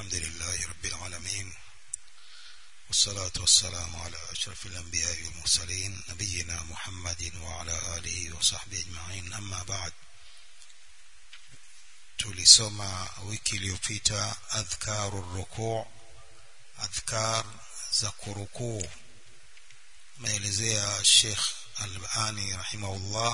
الحمد لله رب العالمين والصلاة والسلام على أشرف الأنبياء والمرسلين نبينا محمد وعلى آله وصحبه أجمعين أما بعد tulisoma wiki iliyopita adhkaru rukuu adhkar za kurukuu maelezea Sheikh Albani rahimahullah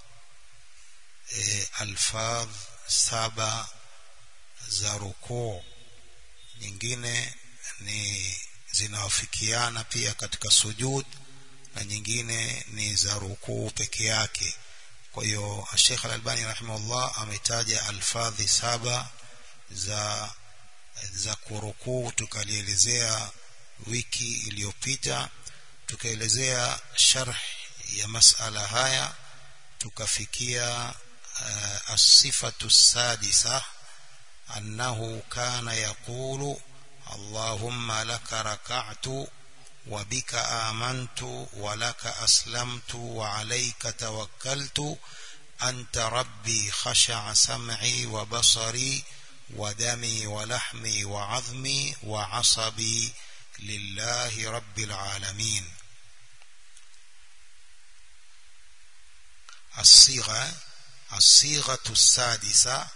e, alfadh saba za rukuu nyingine ni zinawafikiana pia katika sujud na nyingine ni za rukuu peke yake kwa hiyo Sheikh Al-Albani rahimahullah ametaja alfadhi saba za za kurukuu tukalielezea wiki iliyopita tukaelezea sharh ya masala haya tukafikia uh, as-sifatu sadisa annahu kana yaqulu allahumma laka raka'tu وبك آمنت ولك أسلمت وعليك توكلت أنت ربي خشع سمعي وبصري ودمي ولحمي وعظمي وعصبي لله رب العالمين الصيغة الصيغة السادسة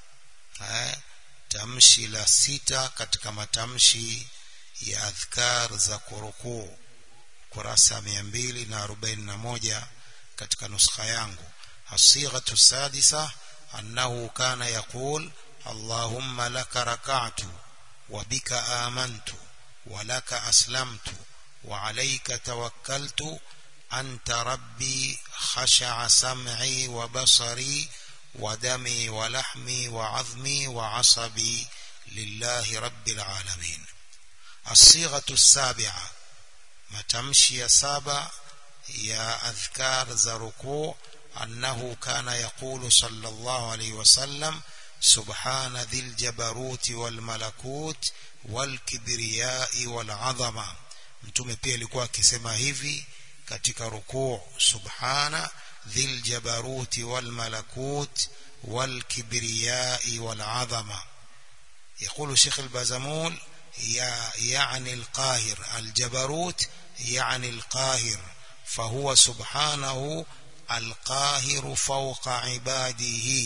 تمشي لستة katika matamshi ya adhkar za kurukuu kurasa mia mbili na arobaini na moja katika nuskha yangu الصيغة السادسة أنه كان يقول اللهم لك ركعت وبك آمنت ولك أسلمت وعليك توكلت أنت ربي خشع سمعي وبصري ودمي ولحمي وعظمي وعصبي لله رب العالمين الصيغة السابعة متمشي سابع يا أذكار زركوع أنه كان يقول صلى الله عليه وسلم سبحان ذي الجبروت والملكوت والكبرياء والعظمة mtume pia alikuwa akisema hivi katika rukuu subhana dhil jabaruti wal malakut wal kibriyai wal azama يقول شيخ البازمول يعني القاهر الجبروت يعني القاهر فهو سبحانه القاهر فوق عباده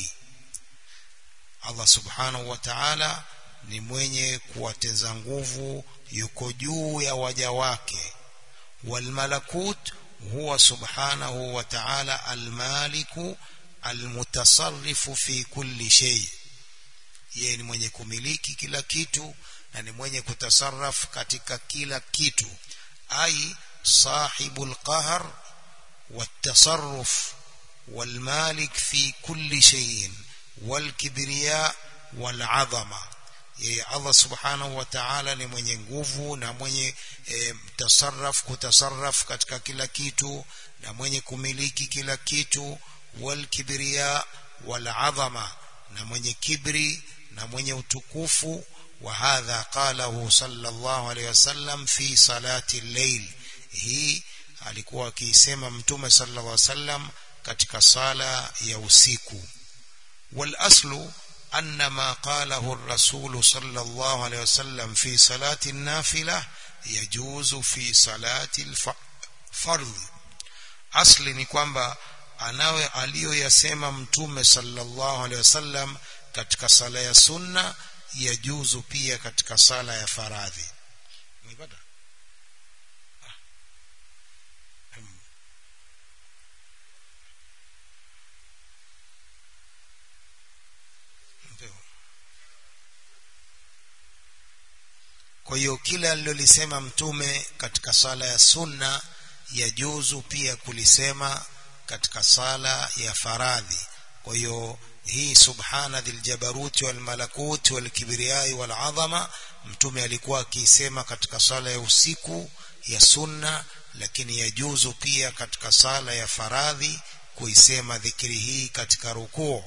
Allah subhanahu wa ta'ala ni mwenye kuwateza nguvu yuko juu ya waja wake walmalakut huwa subhanahu wa ta'ala almaliku almutasarrifu fi kulli shay yeye ni mwenye kumiliki kila kitu na ni mwenye kutasarraf katika kila kitu ai sahibul qahr والتصرف والمالك في كل شيء والكبرياء والعظمه yeye Allah subhanahu wa ta'ala ni mwenye nguvu na mwenye e, tasarraf kutasarraf katika kila kitu na mwenye kumiliki kila kitu wal kibriya wal azama na mwenye kibri na mwenye utukufu wa hadha qalahu sallallahu alayhi wasallam fi salati al-layl hii alikuwa akiisema mtume sallallahu alaihi wasallam katika sala ya usiku wal aslu anna ma qalahu ar-rasul sallallahu alaihi wasallam fi salati an-nafila yajuzu fi salati al-fardh asli ni kwamba anawe aliyoyasema mtume sallallahu alaihi wasallam katika sala ya sunna yajuzu pia katika sala ya faradhi umepata kwa hiyo kila alilolisema mtume katika sala ya sunna yajuzu pia kulisema katika sala ya faradhi kwa hiyo hii subhana dhil jabaruti wal malakuti wal kibriyai wal azama mtume alikuwa akiisema katika sala ya usiku ya sunna lakini yajuzu pia katika sala ya faradhi kuisema dhikri hii katika rukuu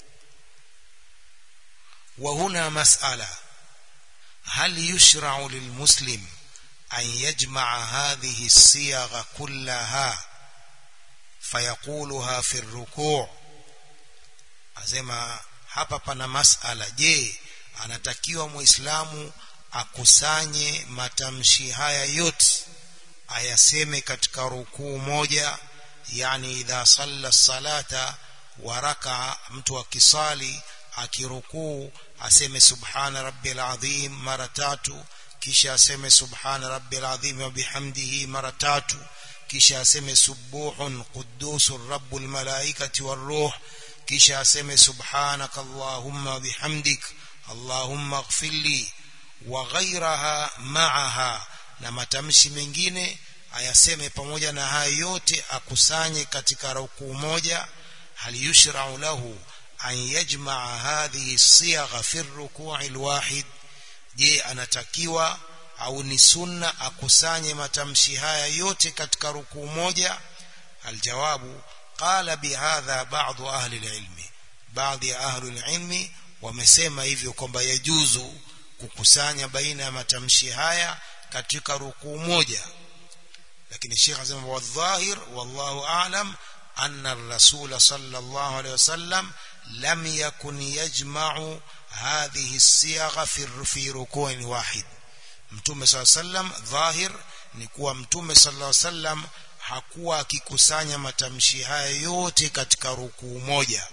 wa huna mas'ala هل يشرع للمسلم أن يجمع هذه الصيغ كلها فيقولها في الركوع asema hapa pana masala je anatakiwa muislamu akusanye matamshi haya yote ayaseme katika rukuu moja yani idha salla salata wa raka mtu akisali akirukuu aseme subhana rabbil azim mara tatu kisha aseme subhana rabbil azim wa bihamdihi mara tatu kisha aseme subuhun quddusur rabbul malaikati waruh kisha aseme subhanaka allahumma bihamdik allahumma ighfirli wa ghayraha ma'aha na matamshi mengine ayaseme pamoja na haya yote akusanye katika rukuu moja hal yushra'u lahu an yajma'a hadhihi as-siyagha fi ar-ruku' al-wahid je anatakiwa au ni sunna akusanye matamshi haya yote katika rukuu moja aljawabu qala bihadha ba'd ahli al-ilmi baadhi ya ahli al-ilmi wamesema hivyo kwamba yajuzu kukusanya baina ya matamshi haya katika rukuu moja lakini Sheikh anasema wadhahir wallahu a'lam anna ar-rasul sallallahu alayhi wasallam lam yakun yajma'u hadhihi as-siyagha fi ruku'in wahid mtume sallallahu alayhi wasallam dhahir ni kuwa mtume sallallahu alayhi wasallam hakuwa akikusanya matamshi haya yote katika rukuu moja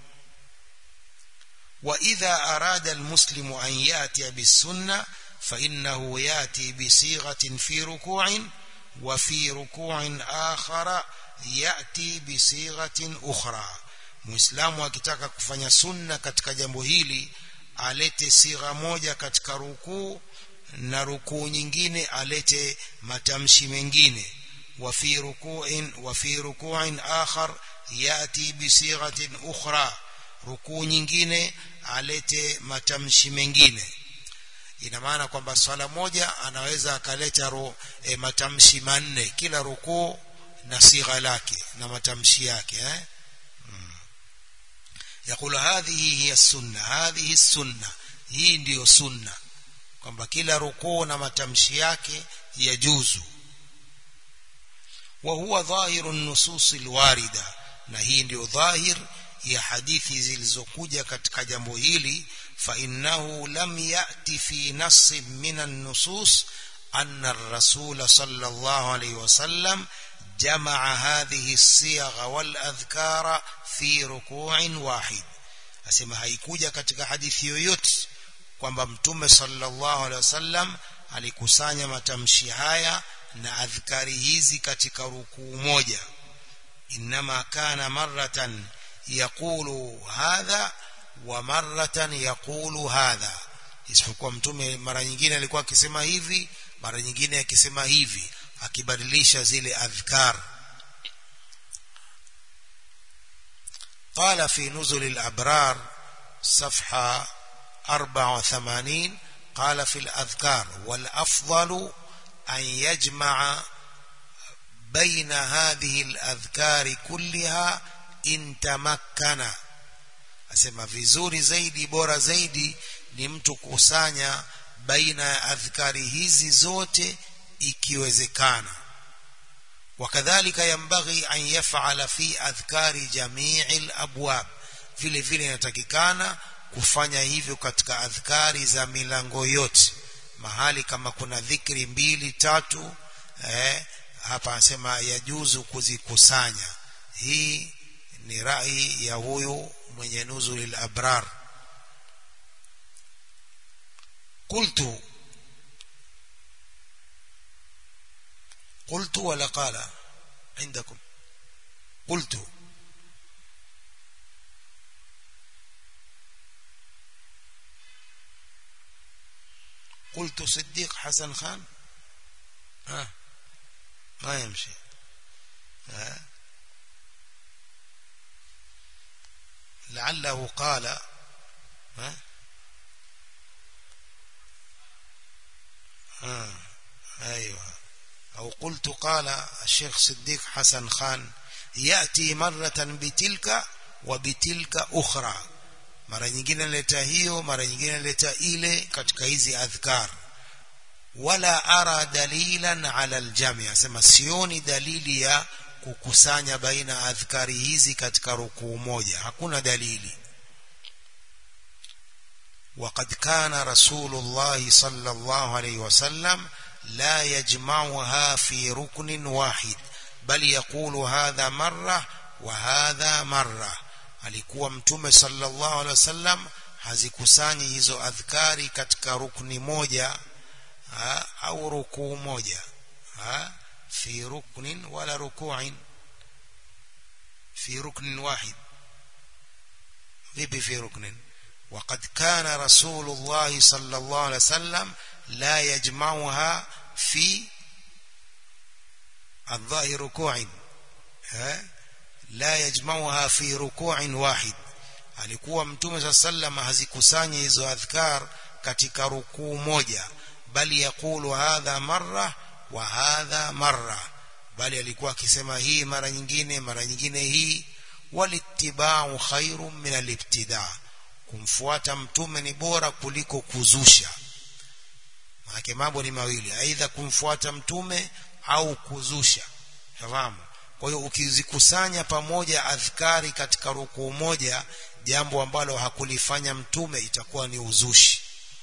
وإذا أراد المسلم أن يأتي بالسنة فإنه يأتي بصيغة في ركوع وفي ركوع آخر يأتي بصيغة أخرى muislamu akitaka kufanya sunna katika jambo hili alete sigha moja katika rukuu na rukuu nyingine alete matamshi mengine wa fi ruku'in wa fi ruku'in akhar yati bi sighatin ukhra rukuu nyingine alete matamshi mengine ina maana kwamba swala moja anaweza akaleta ro, e, matamshi manne kila rukuu na sigha lake na matamshi yake eh يقول هذه هي السنة هذه السنة hii ndiyo sunna kwamba kila rukuu na matamshi yake yajuzu wa huwa dhahiru nusus alwarida na hii ndiyo dhahir ya hadithi zilizokuja katika jambo hili fa innahu lam yati fi nass min an-nusus anna ar-rasul sallallahu alayhi wasallam جمع هذه الصيغ والأذكار في ركوع واحد asema haikuja katika hadithi yoyote kwamba mtume sallallahu alaihi wasallam alikusanya matamshi haya na adhkari hizi katika rukuu moja inma kana maratan yaqulu hadha wa maratan yaqulu hadha isipokuwa mtume mara nyingine alikuwa akisema hivi mara nyingine akisema hivi akibadilisha zile adhkar قال في نزل الأبرار صفحة 84 قال في الأذكار والأفضل أن يجمع بين هذه الأذكار كلها إن تمكن asema vizuri zaidi bora zaidi ni mtu kusanya baina ya adhkari hizi zote ikiwezekana wakadhalika yambaghi an yaf'ala fi adhkari jami'il abwab vile vile inatakikana kufanya hivyo katika adhkari za milango yote mahali kama kuna dhikri mbili tatu eh, hapa anasema yajuzu kuzikusanya hii ni rai ya huyu mwenye nuzulil abrar qultu قلت ولا قال عندكم قلت قلت صديق حسن خان ها ما يمشي ها لعله قال ها ها ايوه أو قلت قال الشيخ صديق حسن خان يأتي مرة بتلك وبتلك أخرى mara nyingine leta hiyo mara nyingine leta ile katika hizi adhkar wala ara dalilan ala aljami asema sioni dalili ya kukusanya baina adhkari hizi katika rukuu moja hakuna dalili وقد كان رسول الله صلى الله عليه وسلم لا يجمعها في ركن واحد بل يقول هذا مرة وهذا مرة alikuwa mtume sallallahu alaihi wasallam hazikusanyi hizo adhkari katika rukni moja ha, au rukuu moja ha, fi ruknin wala ruku'in fi ruknin wahid vipi fi ruknin وقد كان رسول الله صلى الله عليه وسلم لا يجمعها في الظاهر ركوع لا يجمعها في ركوع واحد alikuwa mtume saa sallam hazikusanyi hizo adhkar katika rukuu moja bali yakulu hadha marra wa hadha marra bali alikuwa akisema hii mara nyingine mara nyingine hii walittibau khairu min alibtidaa kumfuata mtume ni bora kuliko kuzusha maana mambo ni mawili aidha kumfuata mtume au kuzusha fahamu kwa hiyo ukizikusanya pamoja adhkari katika rukuu moja jambo ambalo hakulifanya mtume itakuwa ni uzushi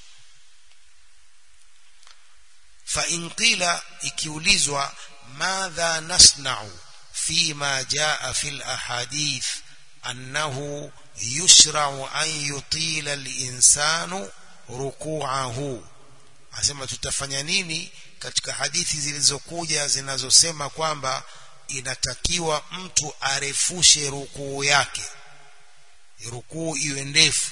fa in qila ikiulizwa madha nasna'u fima jaa fil ahadith annahu yushra'u an yutila al-insanu ruku'ahu asema tutafanya nini katika hadithi zilizokuja zinazosema kwamba inatakiwa mtu arefushe rukuu yake rukuu iwe ndefu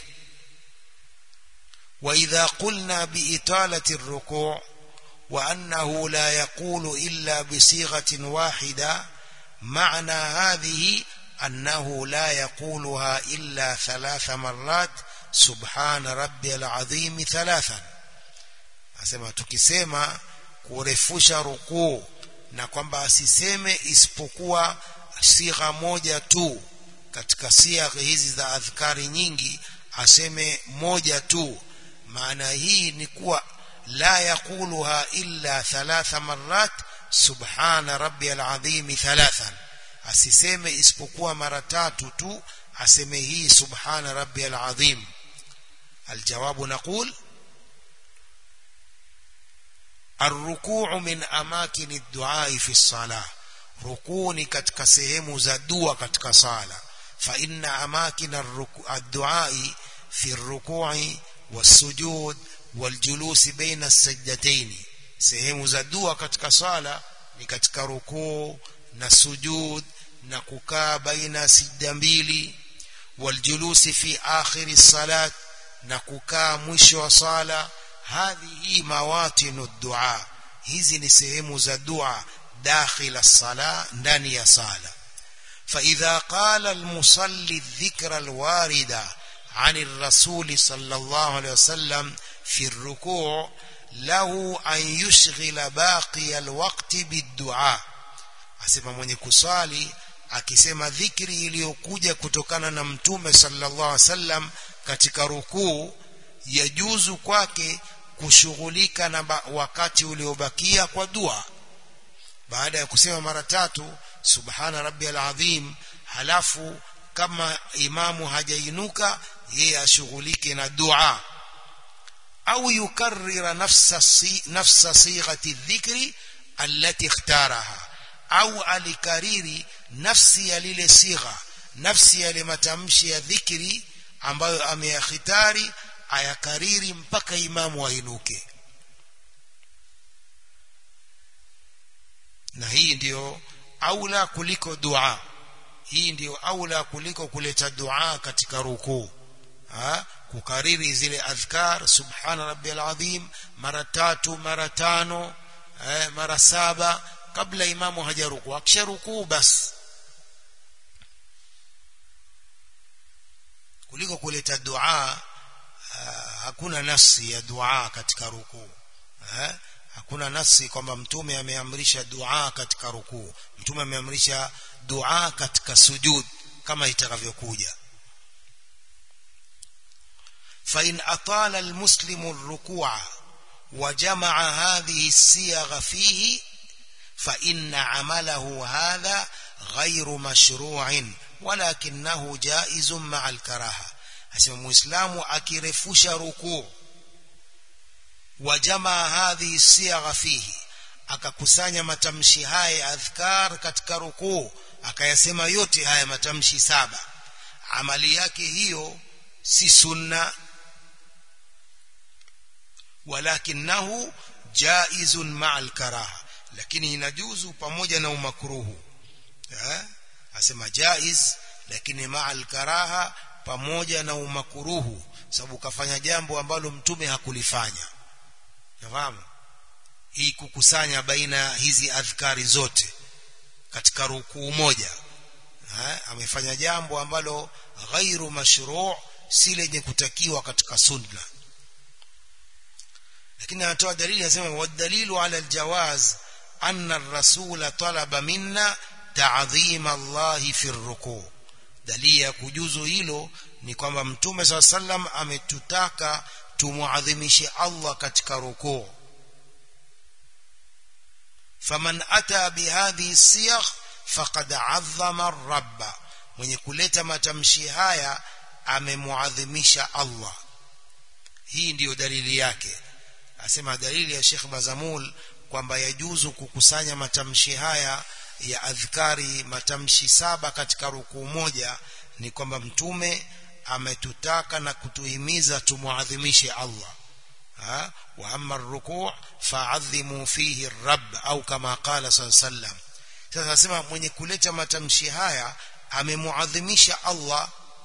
wa idha qulna biitalati ar-ruku' wa annahu la yaqulu illa bisighatin wahida معنى هذه أنه لا يقولها إلا ثلاث مرات سبحان ربي العظيم ثلاثا asema tukisema kurefusha rukuu na kwamba asiseme isipokuwa sigha moja tu katika sigha hizi za adhkari nyingi aseme moja tu maana hii ni kuwa la yaquluha illa thalatha marrat subhana rabbiyal azim thalathan asiseme isipokuwa mara tatu tu aseme hii subhana rabbiyal azim الجواب نقول الركوع من أماكن الدعاء في الصلاة ركوني katika sehemu za dua katika sala فإن أماكن الدعاء في الركوع والسجود والجلوس بين السجدتين sehemu za dua katika sala ni katika rukuu na sujud na kukaa baina sijda mbili waljulusi fi akhiri salat na kukaa mwisho wa sala hadhihi mawatinu dua hizi ni sehemu za dua dakhila sala ndani ya sala فإذا قال المصلي الذكر الواردة عن الرسول صلى الله عليه وسلم في الركوع له أن يشغل باقي الوقت بالدعاء asema mwenye kusali akisema dhikri iliyokuja kutokana na mtume sallallahu alaihi wasallam katika rukuu yajuzu kwake kushughulika na wakati uliobakia kwa dua baada ya kusema mara tatu subhana rabbiyal azim halafu kama imamu hajainuka yeye ashughulike na dua au yukarrira nafsa si, nafsa sighati dhikri allati ikhtaraha au alikariri nafsi ya lile sigha nafsi ya matamshi ya dhikri ambayo ameyakhitari ayakariri mpaka imamu ainuke na hii ndiyo aula kuliko dua hii ndiyo aula kuliko kuleta dua katika rukuu kukariri zile adhkar subhana rabbiyal azim mara tatu mara tano eh, mara saba kabla imamu hajaruku akisharukuu basi kuliko kuleta dua hakuna nasi ya dua katika rukuu eh? hakuna nasi kwamba mtume ameamrisha dua katika rukuu mtume ameamrisha dua katika sujud kama itakavyokuja فإن أطال المسلم الركوع وجمع هذه الصيغ فيه فإن عمله هذا غير مشروع ولكنه جائز مع الكراهة asema muislamu akirefusha rukuu wajamaa hadhi siyagha fihi akakusanya matamshi haya adhkar katika rukuu akayasema yote haya matamshi saba amali yake hiyo si sunna walakinahu jaizun ma'al karaha lakini inajuzu pamoja na umakruhu eh asema jaiz lakini ma'al karaha pamoja na umakruhu sababu kafanya jambo ambalo mtume hakulifanya nafahamu hii kukusanya baina hizi adhkari zote katika rukuu moja ha? amefanya jambo ambalo ghairu mashru' si lenye kutakiwa katika sunna lakini anatoa dalili anasema wadalilu ala aljawaz anna ar-rasul talaba minna ta'dhim Allah fi ar-ruku' dalili ya kujuzu hilo ni kwamba mtume swalla sallam ametutaka tumuadhimishe Allah katika rukuu faman ata bihadhi siyagh faqad azzama ar-rabb mwenye kuleta matamshi haya amemuadhimisha Allah hii ndiyo dalili yake asema dalili ya Sheikh Bazamul kwamba yajuzu kukusanya matamshi haya ya adhkari matamshi saba katika rukuu moja ni kwamba mtume ametutaka na kutuhimiza tumuadhimishe Allah ha wa amma ar-ruku' fa'adhimu fihi ar-rabb au kama qala sallam sasa nasema mwenye kuleta matamshi haya amemuadhimisha Allah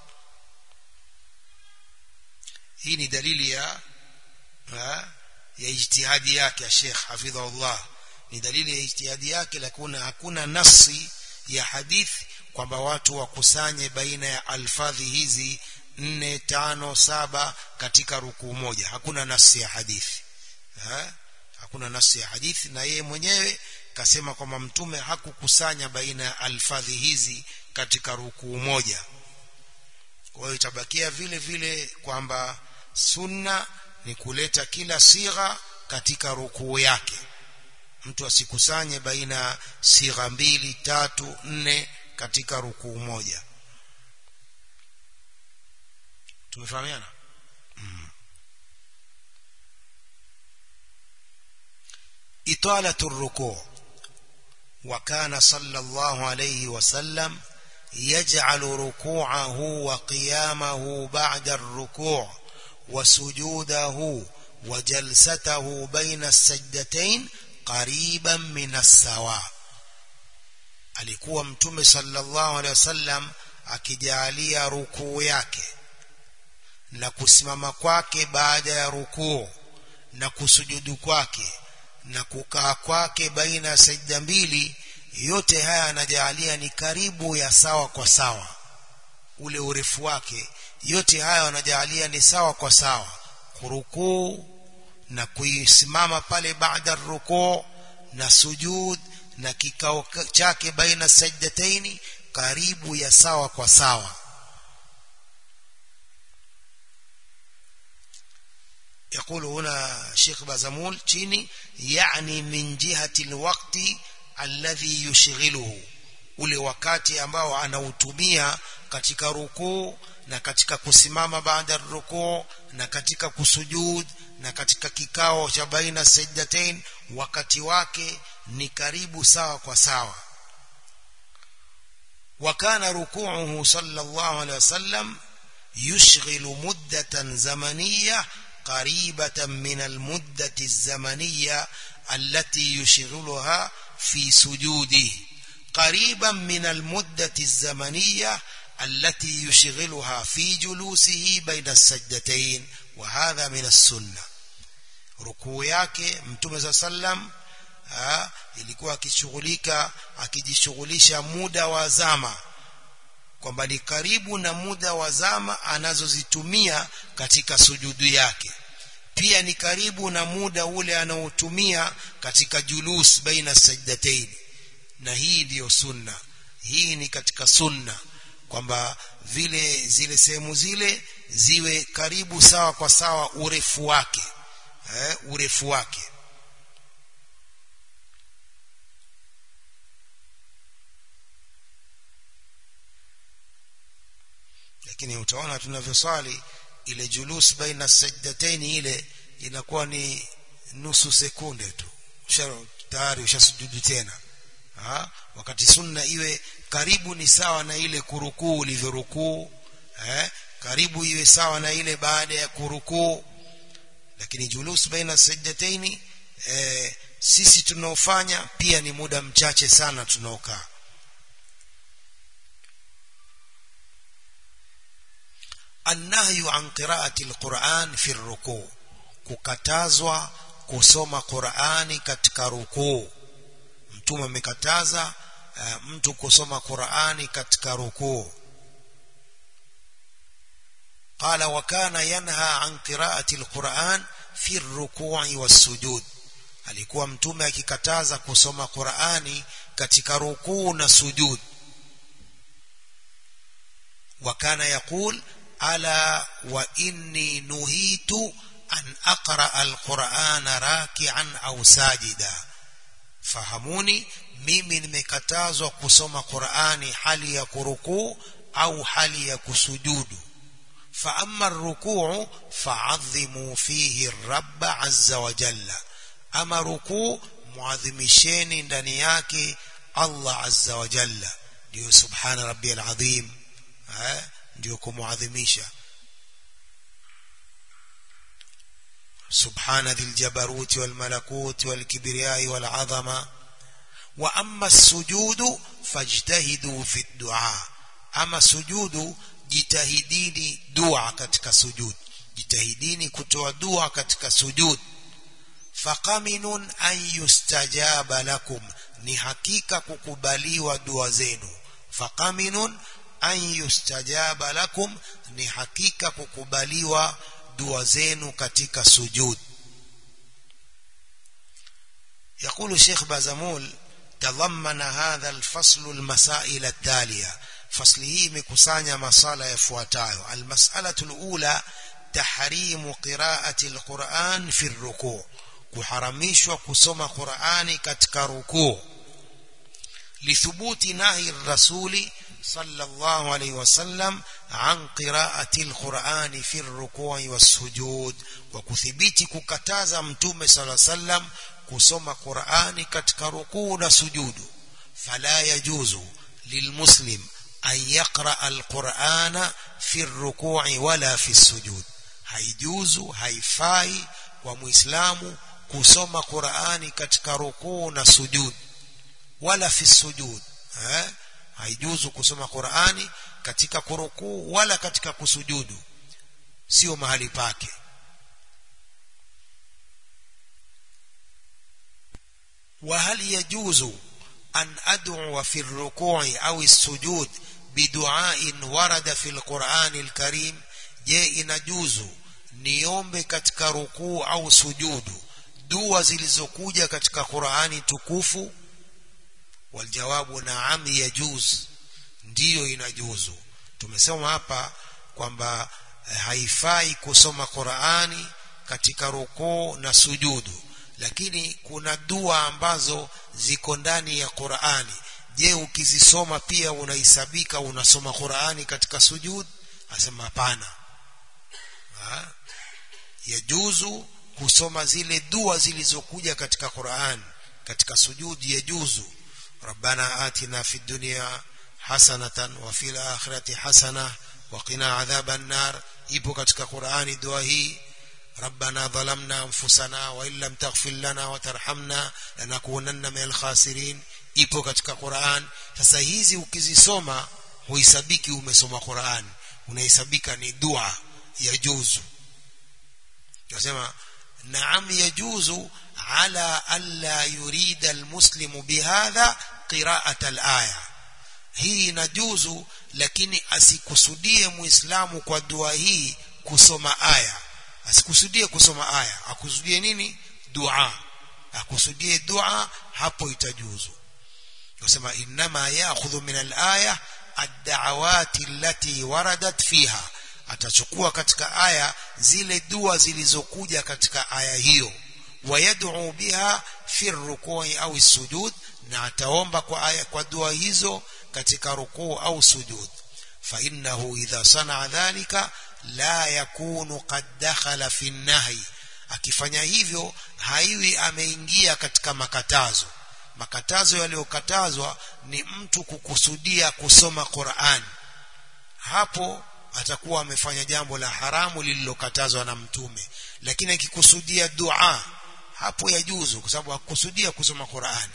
hii ni dalili ya ha? ya ijtihadi yake ya Sheikh hafidhahullah ni dalili ya ijtihadi yake lakini hakuna nasi ya hadithi kwamba watu wakusanye baina ya alfadhi hizi nne tano saba katika rukuu moja hakuna nasi ya hadithi ha? hakuna nasi ya hadithi na yeye mwenyewe kasema kwamba mtume hakukusanya baina ya alfadhi hizi katika rukuu moja kwa hiyo itabakia vile vile kwamba sunna ni kuleta kila sigha katika rukuu yake mtu asikusanye baina sigha mbili tatu nne katika rukuu moja tumefahamiana mm. italatu rukuu وكان صلى الله عليه وسلم يجعل ركوعه وقيامه بعد الركوع وسجوده وجلسته بين السجدتين قريبا من السواء alikuwa mtume sallallahu alaihi wasallam akijalia rukuu yake na kusimama kwake baada ya rukuu na kusujudu kwake na kukaa kwake baina ya sajda mbili yote haya anajalia ni karibu ya sawa kwa sawa ule urefu wake yote haya wanajalia ni sawa kwa sawa kurukuu na kuisimama pale baada rukuu na sujud na kikao chake baina sajdataini karibu ya sawa kwa sawa يقول هنا شيخ بازمول تشيني يعني من جهة الوقت الذي يشغله ule wakati ambao anautumia katika rukuu na katika kusimama baada rukuu na katika kusujud na katika kikao cha baina sajdatain wakati wake ni karibu sawa kwa sawa wakana rukuuhu sallallahu alaihi wasallam yushghilu muddatan zamaniyah قريبة من المدة الزمنية التي يشغلها في سجوده قريبا من المدة الزمنية التي يشغلها في جلوسه بين السجدتين وهذا من السنة ركوع yake mtume صلى الله عليه وسلم ilikuwa akishughulika akijishughulisha muda wa zama kwamba ni karibu na muda wa zama anazozitumia katika sujudu yake pia ni karibu na muda ule anaotumia katika julus baina sajdatain na hii ndiyo sunna hii ni katika sunna kwamba vile zile sehemu zile ziwe karibu sawa kwa sawa urefu wake eh, urefu wake lakini utaona tunavyoswali ile julus baina sajdataini ile inakuwa ni nusu sekunde tu tayari ushasujudu tena ha? wakati sunna iwe karibu ni sawa na ile kurukuu ulivyorukuu eh? karibu iwe sawa na ile baada ya kurukuu lakini julus baina sajdataini eh, sisi tunaofanya pia ni muda mchache sana tunaokaa النهي عن قراءة القرآن في الركوع kukatazwa kusoma Qur'ani katika rukuu mtume amekataza uh, mtu kusoma Qur'ani katika rukuu قال وكان ينهى عن قراءة القرآن في الركوع والسجود alikuwa mtume akikataza kusoma Qur'ani katika rukuu na sujud وكان يقول ألا وإني نهيت أن أقرأ القرآن راكعا أو ساجدا fahamuni mimi nimekatazwa kusoma Qur'ani hali ya kurukuu au hali ya kusujudu fa amma rukuu fa'adhimu fihi rabb azza wa jalla ama rukuu muadhimisheni ndani yake Allah azza wa jalla ndio subhana rabbiyal azim eh ndio kumuadhimisha سبحان ذي الجبروت والملكوت والكبرياء والعظمة وأما السجود فاجتهدوا في الدعاء أما السجود jitahidini dua katika sujud jitahidini kutoa dua katika sujud faqaminun an yustajaba lakum ni hakika kukubaliwa dua zenu faqaminun an yustajaba lakum ni hakika kukubaliwa dua zenu katika sujud يقول الشيخ بازمول تضمن هذا الفصل المسائل التالية فصله مكسانيا مسألة يفواتايو المسألة الأولى تحريم قراءة القرآن في الركوع kuharamishwa kusoma Qur'ani katika rukuu lithubuti nahi rasuli sallallahu alayhi wasallam an qiraati alqur'ani fi arruku'i was-sujud wa kuthibiti kukataza mtume sallallahu alayhi wasallam kusoma Qur'ani katika rukuu na sujudu fala yajuzu lilmuslim an yaqra alqur'ana fi arruku'i wala fi as-sujud haijuzu haifai kwa muislamu kusoma Qur'ani katika rukuu na sujud wala fi sujud eh haijuzu kusoma Qur'ani katika kurukuu wala katika kusujudu sio mahali pake وهل يجوز أن أدعو في الركوع أو السجود بدعاء ورد في القرآن الكريم je inajuzu niombe katika rukuu au sujudu dua zilizokuja katika Qur'ani tukufu waljawabu naam yajuz ndiyo inajuzu tumesema hapa kwamba haifai kusoma Qur'ani katika rukuu na sujudu lakini kuna dua ambazo ziko ndani ya Qur'ani je ukizisoma pia unahesabika unasoma Qur'ani katika sujud asema hapana yajuzu kusoma zile dua zilizokuja katika Qur'an katika sujudi yajuzu ربنا آتنا في الدنيا حسنة وفي الآخرة حسنة وقنا عذاب النار ipo katika Qur'ani dua hii ربنا ظلمنا أنفسنا وإن لم تغفر لنا وترحمنا لنكونن من الخاسرين ipo katika Qur'an sasa hizi ukizisoma huisabiki umesoma Qur'an unahesabika ni dua ya juzu nasema naam yajuzu ala alla yurida almuslimu bihadha qira'at alaya hii inajuzu lakini asikusudie muislamu kwa dua hii kusoma aya asikusudie kusoma aya akusudie nini dua akusudie dua hapo itajuzu nasema inma ya'khudhu min alaya ad-da'awati allati waradat fiha atachukua katika aya zile dua zilizokuja katika aya hiyo wayad'u biha fi rukui au sujud na ataomba kwa aya kwa dua hizo katika rukuu au sujud فإنه إذا صنع ذلك لا يكون قد دخل في النهي akifanya hivyo haiwi ameingia katika makatazo makatazo yaliyokatazwa ni mtu kukusudia kusoma Qur'an hapo atakuwa amefanya jambo la haramu lililokatazwa na mtume lakini akikusudia dua hapo yajuzu kwa sababu hakusudia kusoma Qur'ani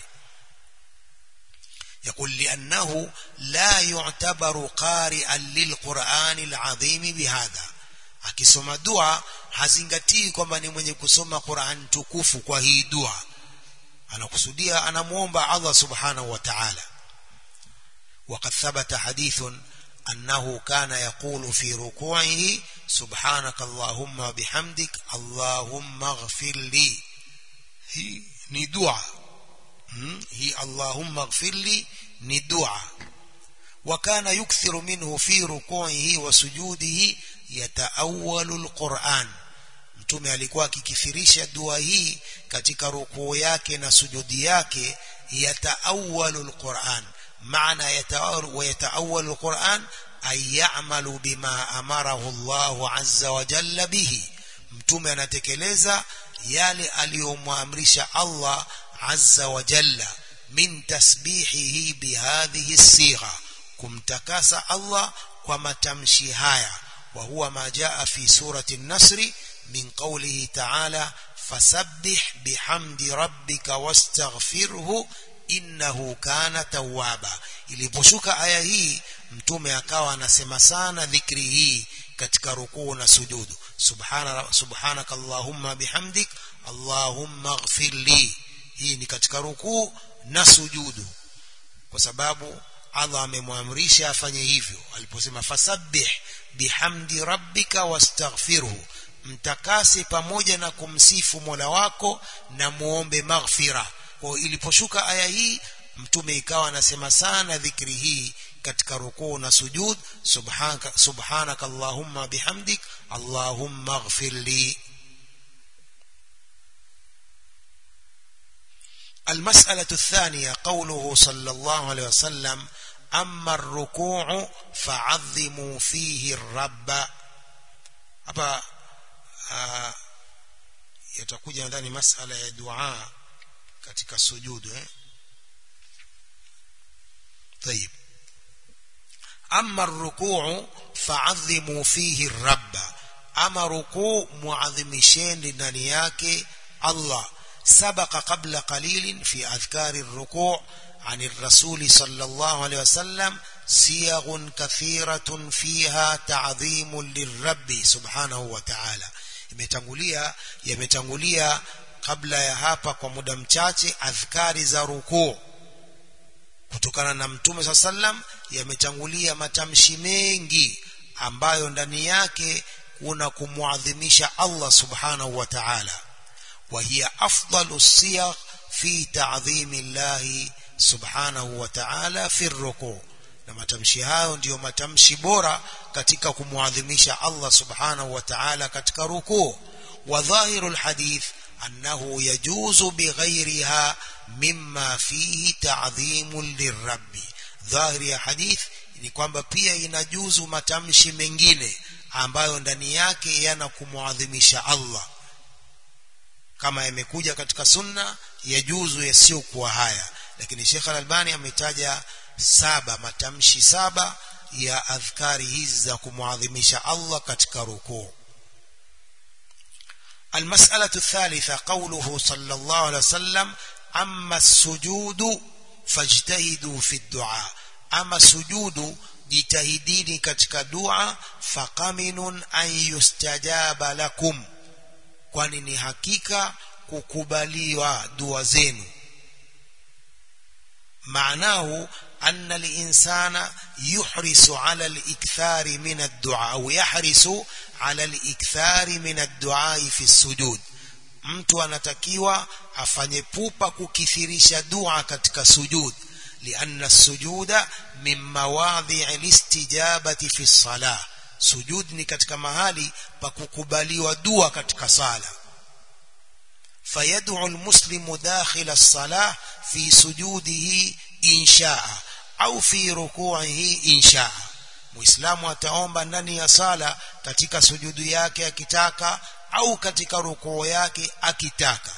يقول لأنه لا يعتبر قارئا للقرآن العظيم بهذا akisoma dua hazingatii kwamba ni mwenye kusoma Qur'an tukufu kwa hii dua anakusudia anamuomba Allah subhanahu wa ta'ala وقد ثبت حديث أنه كان يقول في ركوعه سبحانك اللهم وبحمدك اللهم اغفر لي هي ni dua هي اللهم اغفر لي ni dua وكان يكثر منه في ركوعه وسجوده يتأول القرآن mtume alikuwa akikithirisha dua hii katika rukuu yake na sujudi yake yataawalu alquran maana yataawalu wa yataawalu alquran ay ya'malu bima amarahu Allah azza wa jalla bihi mtume anatekeleza yale aliyomwamrisha Allah azza wa jalla min tasbihihi bihadhihi sigha kumtakasa Allah kwa matamshi haya wa huwa ma jaa fi surati an-nasr min qawlihi ta'ala fasabbih bihamdi rabbika wastaghfirhu innahu kana tawwaba iliposhuka aya hii mtume akawa anasema sana dhikri hii katika rukuu na sujudu subhana subhanaka allahumma bihamdik allahumma ighfir li hii ni katika rukuu na sujudu kwa sababu Allah amemwamrisha afanye hivyo aliposema fasabbih bihamdi rabbika wastaghfirhu mtakase pamoja na kumsifu Mola wako na muombe maghfira kwa iliposhuka aya hii mtume ikawa anasema sana dhikri hii katika rukuu na sujud subhanaka subhanaka allahumma bihamdik allahumma ighfir li المسألة الثانية قوله صلى الله عليه وسلم أما الركوع فعظموا فيه الرب hapa yatakuja ndani masala ya dua katika sujudu eh طيب أما الركوع فعظموا فيه الرب أما ركوع معظمشين ndani yake Allah سبق قبل قليل في أذكار الركوع عن الرسول صلى الله عليه وسلم صيغ كثيرة فيها تعظيم للرب سبحانه وتعالى imetangulia yametangulia kabla ya hapa kwa muda mchache adhkari za rukuu kutokana na mtume saa sallam yametangulia matamshi mengi ambayo ndani yake kuna kumwadhimisha Allah subhanahu wa ta'ala وهي أفضل الصيغ في تعظيم الله سبحانه وتعالى في الركوع na matamshi hayo ndiyo matamshi bora katika kumwadhimisha Allah subhanahu wa ta'ala katika rukuu wa dhahiru alhadith annahu yajuzu bighayriha mimma fihi ta'dhimun lirabbi dhahiri ya hadith ni kwamba pia inajuzu matamshi mengine ambayo ndani yake yana kumwadhimisha Allah kama yamekuja katika sunna yajuzu yasiyokuwa haya lakini Sheikh Al-Albani ametaja saba matamshi saba ya adhkari hizi za kumwadhimisha Allah katika rukuu المسألة الثالثة قوله صلى الله عليه وسلم أما السجود فاجتهدوا في الدعاء أما السجود jitahidini katika dua faqaminun an yustajaba lakum kwani ni hakika kukubaliwa dua zenu معناه أن الإنسان يحرص على الإكثار من الدعاء أو يحرص على الإكثار من الدعاء في السجود mtu anatakiwa afanye pupa kukithirisha dua katika sujud lianna sujuda min mawadhi alistijabati fi salah sujud ni katika mahali pa kukubaliwa dua katika sala فيدعو المسلم داخل الصلاة في سجوده إن شاء أو في ركوعه إن شاء muislamu ataomba ndani ya sala katika sujudu yake akitaka au katika rukuu yake akitaka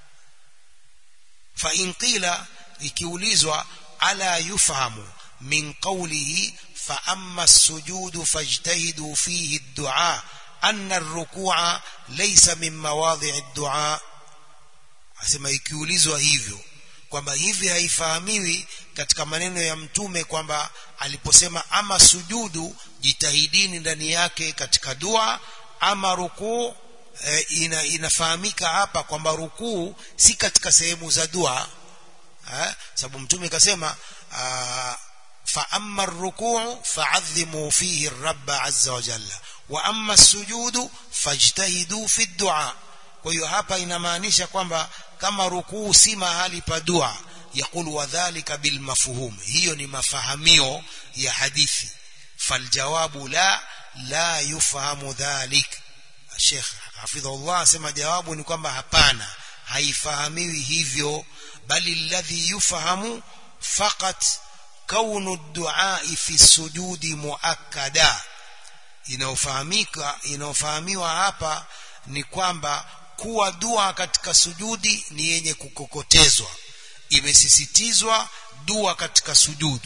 fa in qila ikiulizwa ala yufahamu min qawlihi fa amma as-sujudu fajtahidu fihi ad-du'a anna ar-ruku'a laysa min mawadhi'i ad-du'a asema ikiulizwa hivyo kwamba hivi haifahamiwi katika maneno ya mtume kwamba aliposema ama sujudu jitahidini ndani yake katika dua ama rukuu e, ina, inafahamika hapa kwamba rukuu si katika sehemu za dua eh, sababu mtume kasema fa amma rukuu fa'adhimu fihi rabb azza wa jalla wa amma sujudu fajtahidu fi dua kwa hiyo hapa inamaanisha kwamba kama rukuu si mahali pa dua يقول وذلك بالمفهوم hiyo ni mafahamio ya hadithi faljawabu la la yufahamu dhalik Sheikh hafidhullah asema jawabu ni kwamba hapana haifahamiwi hivyo bali alladhi yufahamu faqat kaunu ad-du'a fi sujudi muakkada inaofahamika inaofahamiwa hapa ni kwamba kuwa dua katika sujudi ni yenye kukokotezwa imesisitizwa dua katika sujudu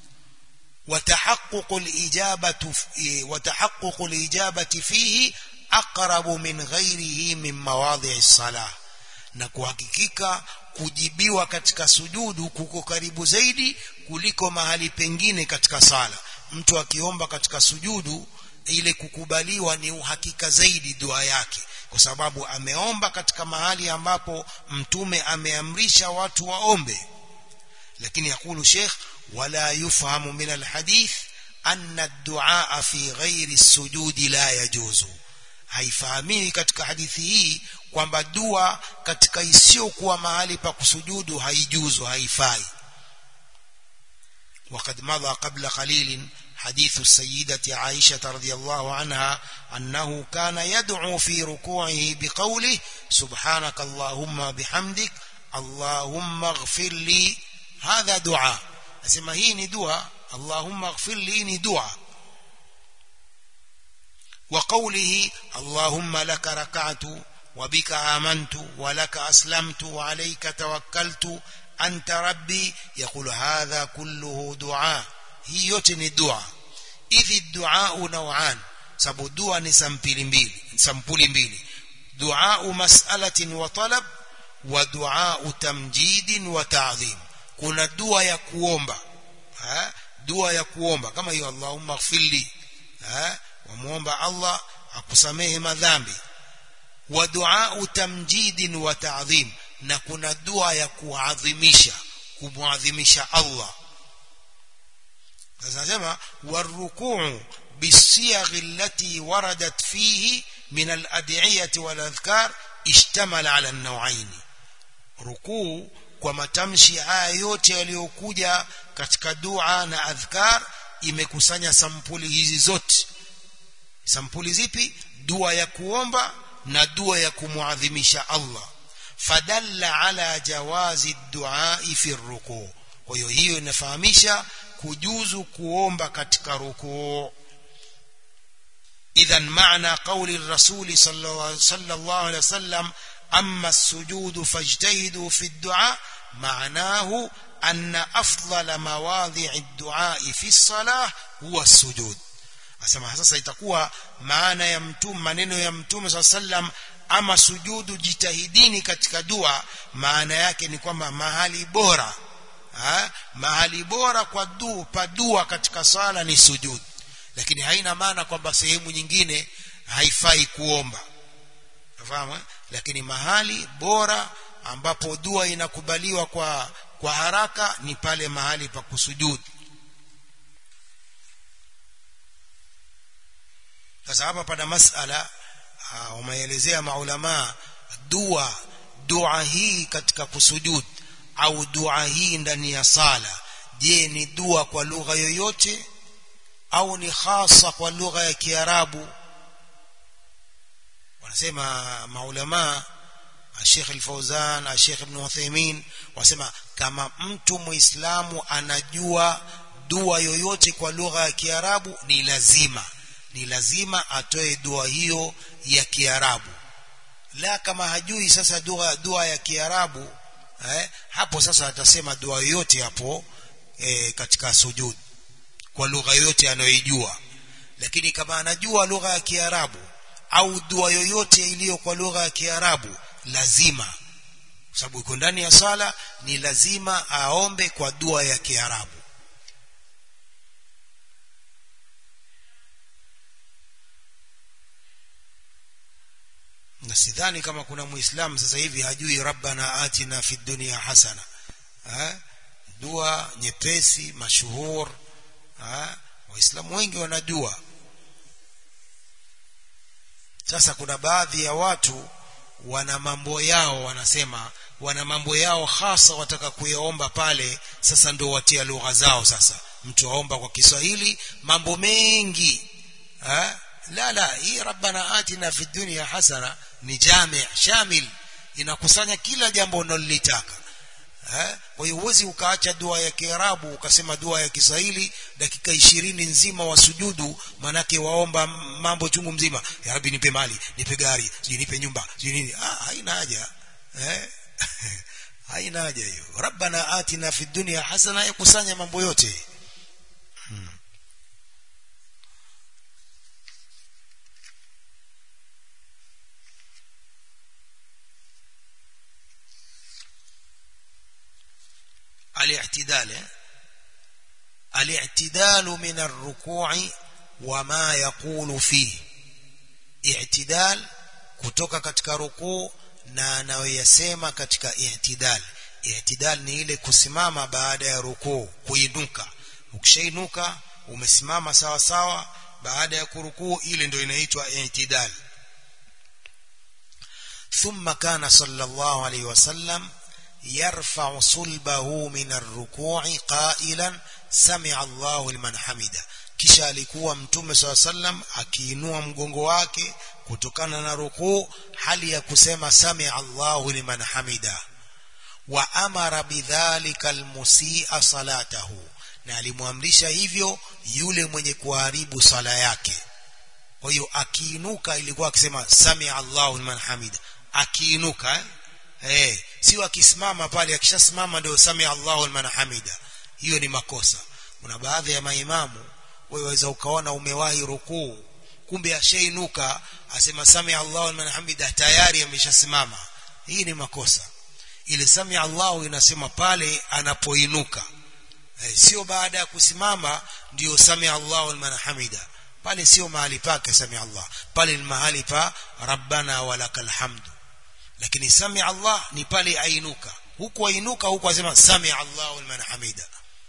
وتحقق الإجابة وتحقق الإجابة فيه أقرب من غيره من مواضع الصلاة na kuhakikika kujibiwa katika sujudu kuko karibu zaidi kuliko mahali pengine katika sala mtu akiomba katika sujudu ile kukubaliwa ni uhakika zaidi dua yake kwa sababu ameomba katika mahali ambapo mtume ameamrisha watu waombe lakini yakulu sheikh wala yufahamu min alhadith anna ad-du'a fi ghairi as-sujudi la yajuzu haifahamiwi katika hadithi hii kwamba dua katika isiyokuwa mahali pa kusujudu haijuzu haifai وقد مضى قبل قليل حديث السيدة عائشة رضي الله عنها أنه كان يدعو في ركوعه بقوله سبحانك اللهم بحمدك اللهم اغفر لي هذا دعاء أسمى هي دعاء اللهم اغفر لي دعاء وقوله اللهم لك ركعت وبك آمنت ولك أسلمت وعليك توكلت أنت ربي يقول هذا كله دعاء hii yote ni dua idhi duau nauan sababu dua ni sampuli mbili sampuli mbili duau mas'alatin wa talab wa duau tamjidin wa ta'dhim kuna dua ya kuomba ha? dua ya kuomba kama hiyo Allahumma ighfirli ha wamuomba Allah akusamehe madhambi wa duau tamjidin wa ta'dhim na kuna dua ya kuadhimisha kumwadhimisha Allah sasa nasema warukuu bisiyaghi allati waradat fihi min al-ad'iyati wal adhkar ishtamala ala an-naw'ain rukuu kwa matamshi haya yote yaliyokuja katika dua na adhkar imekusanya sampuli hizi zote sampuli zipi dua ya kuomba na dua ya kumuadhimisha Allah fadalla ala jawazi dua fi rukuu kwa hiyo hiyo inafahamisha kujuzu kuomba katika rukuu idhan maana qawli rasuli sallallahu alaihi wasallam amma as-sujud fajtahidu fi ad-du'a معناه أن أفضل مواضع الدعاء في الصلاة هو السجود asema sasa itakuwa maana ya mtume maneno ya mtume swalla sallam ama sujudu jitahidini katika dua maana yake ni kwamba mahali bora ha? mahali bora kwa dua pa dua katika sala ni sujud lakini haina maana kwamba sehemu nyingine haifai kuomba unafahamu lakini mahali bora ambapo dua inakubaliwa kwa kwa haraka ni pale mahali pa kusujudu sasa hapa pana masala wameelezea maulama dua dua hii katika kusujud au dua hii ndani ya sala je ni dua kwa lugha yoyote au ni hasa kwa lugha ya kiarabu wanasema maulama Sheikh Al-Fauzan Sheikh Ibn Uthaymeen wasema kama mtu muislamu anajua dua yoyote kwa lugha ya Kiarabu ni lazima ni lazima atoe dua hiyo ya Kiarabu la kama hajui sasa dua dua ya Kiarabu eh, hapo sasa atasema dua yoyote hapo eh, katika sujud kwa lugha yoyote anayoijua lakini kama anajua lugha ya Kiarabu au dua yoyote iliyo kwa lugha ya Kiarabu lazima kwa sababu iko ndani ya sala ni lazima aombe kwa dua ya Kiarabu na sidhani kama kuna muislamu sasa hivi hajui rabbana atina fi dunya hasana ha? dua nyepesi mashuhur ha? waislamu wengi wanajua sasa kuna baadhi ya watu wana mambo yao wanasema wana mambo yao hasa wataka kuyaomba pale sasa ndio watia lugha zao sasa mtu aomba kwa Kiswahili mambo mengi ha? la la hii rabbana atina fi dunya hasana ni jami shamil inakusanya kila jambo unalolitaka eh kwa hiyo huwezi ukaacha dua ya Kiarabu ukasema dua ya Kiswahili dakika ishirini nzima wasujudu manake waomba mambo chungu mzima ya rabbi nipe mali nipe gari sijui nipe nyumba sijui nini ah haina haja eh haina haja hiyo rabbana atina fi dunya hasana yakusanya mambo yote hmm. الاعتدال الاعتدال من الركوع وما يقول فيه اعتدال kutoka katika rukuu na anayoyasema katika i'tidal i'tidal ni ile kusimama baada ya rukuu kuinuka ukishainuka umesimama sawa sawa baada ya kurukuu ile ndio inaitwa i'tidal thumma kana sallallahu alayhi wasallam يرفع صلبه من الركوع قائلا سمع الله لمن حمده kisha alikuwa mtume swalla sallam akiinua mgongo wake kutokana na rukuu hali ya kusema sami Allahu liman hamida wa amara bidhalika almusi'a salatahu na alimwamrisha hivyo yule mwenye kuharibu sala yake kwa hiyo akiinuka ilikuwa akisema sami Allahu liman hamida akiinuka eh? eh sio akisimama pale akishasimama ndio sami Allahu liman hamida hiyo ni makosa kuna baadhi ya maimamu wewe waweza ukaona umewahi rukuu kumbe ashainuka asema sami Allahu liman hamida tayari ameshasimama hii ni makosa ile sami Allahu inasema pale anapoinuka eh, sio baada ya kusimama ndio sami Allahu liman hamida pale sio mahali pake sami Allah pale ni mahali pa rabbana walakal hamdu lakini sami Allah ni pale ainuka huku ainuka huku asema sami Allahu liman hamida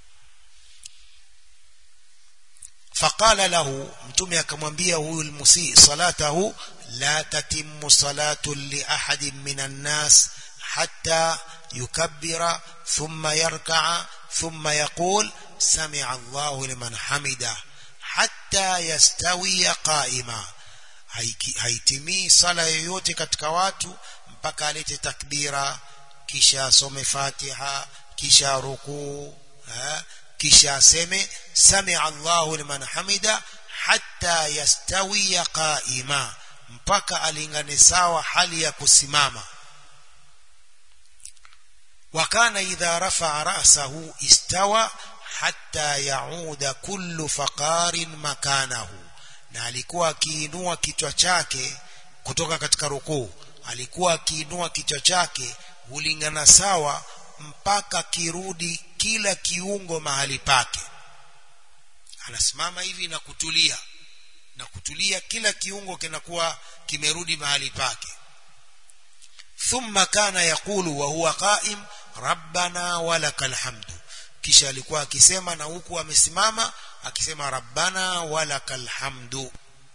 فقال له mtume akamwambia huyu almusi salatahu la tatimmu salatu li ahadin minan nas hatta yukabbira thumma yarka'a thumma yaqul sami'a Allahu liman hamida hatta yastawiya qa'ima haitimii sala yoyote katika watu mpaka alete takbira kisha asome Fatiha kisha rukuu kisha aseme sami'a Allahu liman hamida hatta yastawiya qa'ima mpaka alingane sawa hali ya kusimama wakana idha rafa'a ra'sahu istawa hatta yauda kullu faqarin makanahu na alikuwa akiinua kichwa chake kutoka katika rukuu alikuwa akiinua kichwa chake hulingana sawa mpaka kirudi kila kiungo mahali pake anasimama hivi na kutulia na kutulia kila kiungo kinakuwa kimerudi mahali pake thumma kana yakulu wa huwa qaim rabbana walakal hamdu kisha alikuwa akisema na huku amesimama akisema rabbana walakal hamdu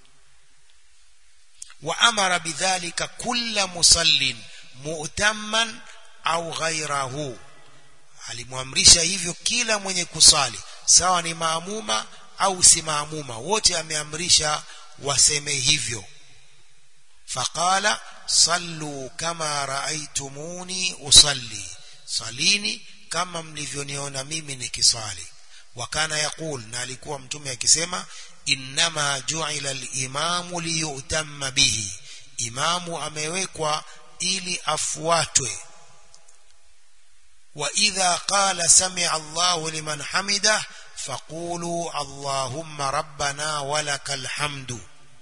wa amara bidhalika kulla musallin mu'tamman au ghairahu alimwamrisha hivyo kila mwenye kusali sawa ni maamuma au si maamuma wote ameamrisha waseme hivyo faqala sallu kama raaitumuni usalli salini kama mlivyoniona mimi nikisali wakana yaqul na alikuwa mtume akisema innama ju'ila al-imamu liyutamma bihi imamu amewekwa ili afuatwe wa idha qala sami'a Allahu liman hamida faqulu Allahumma rabbana walakal hamdu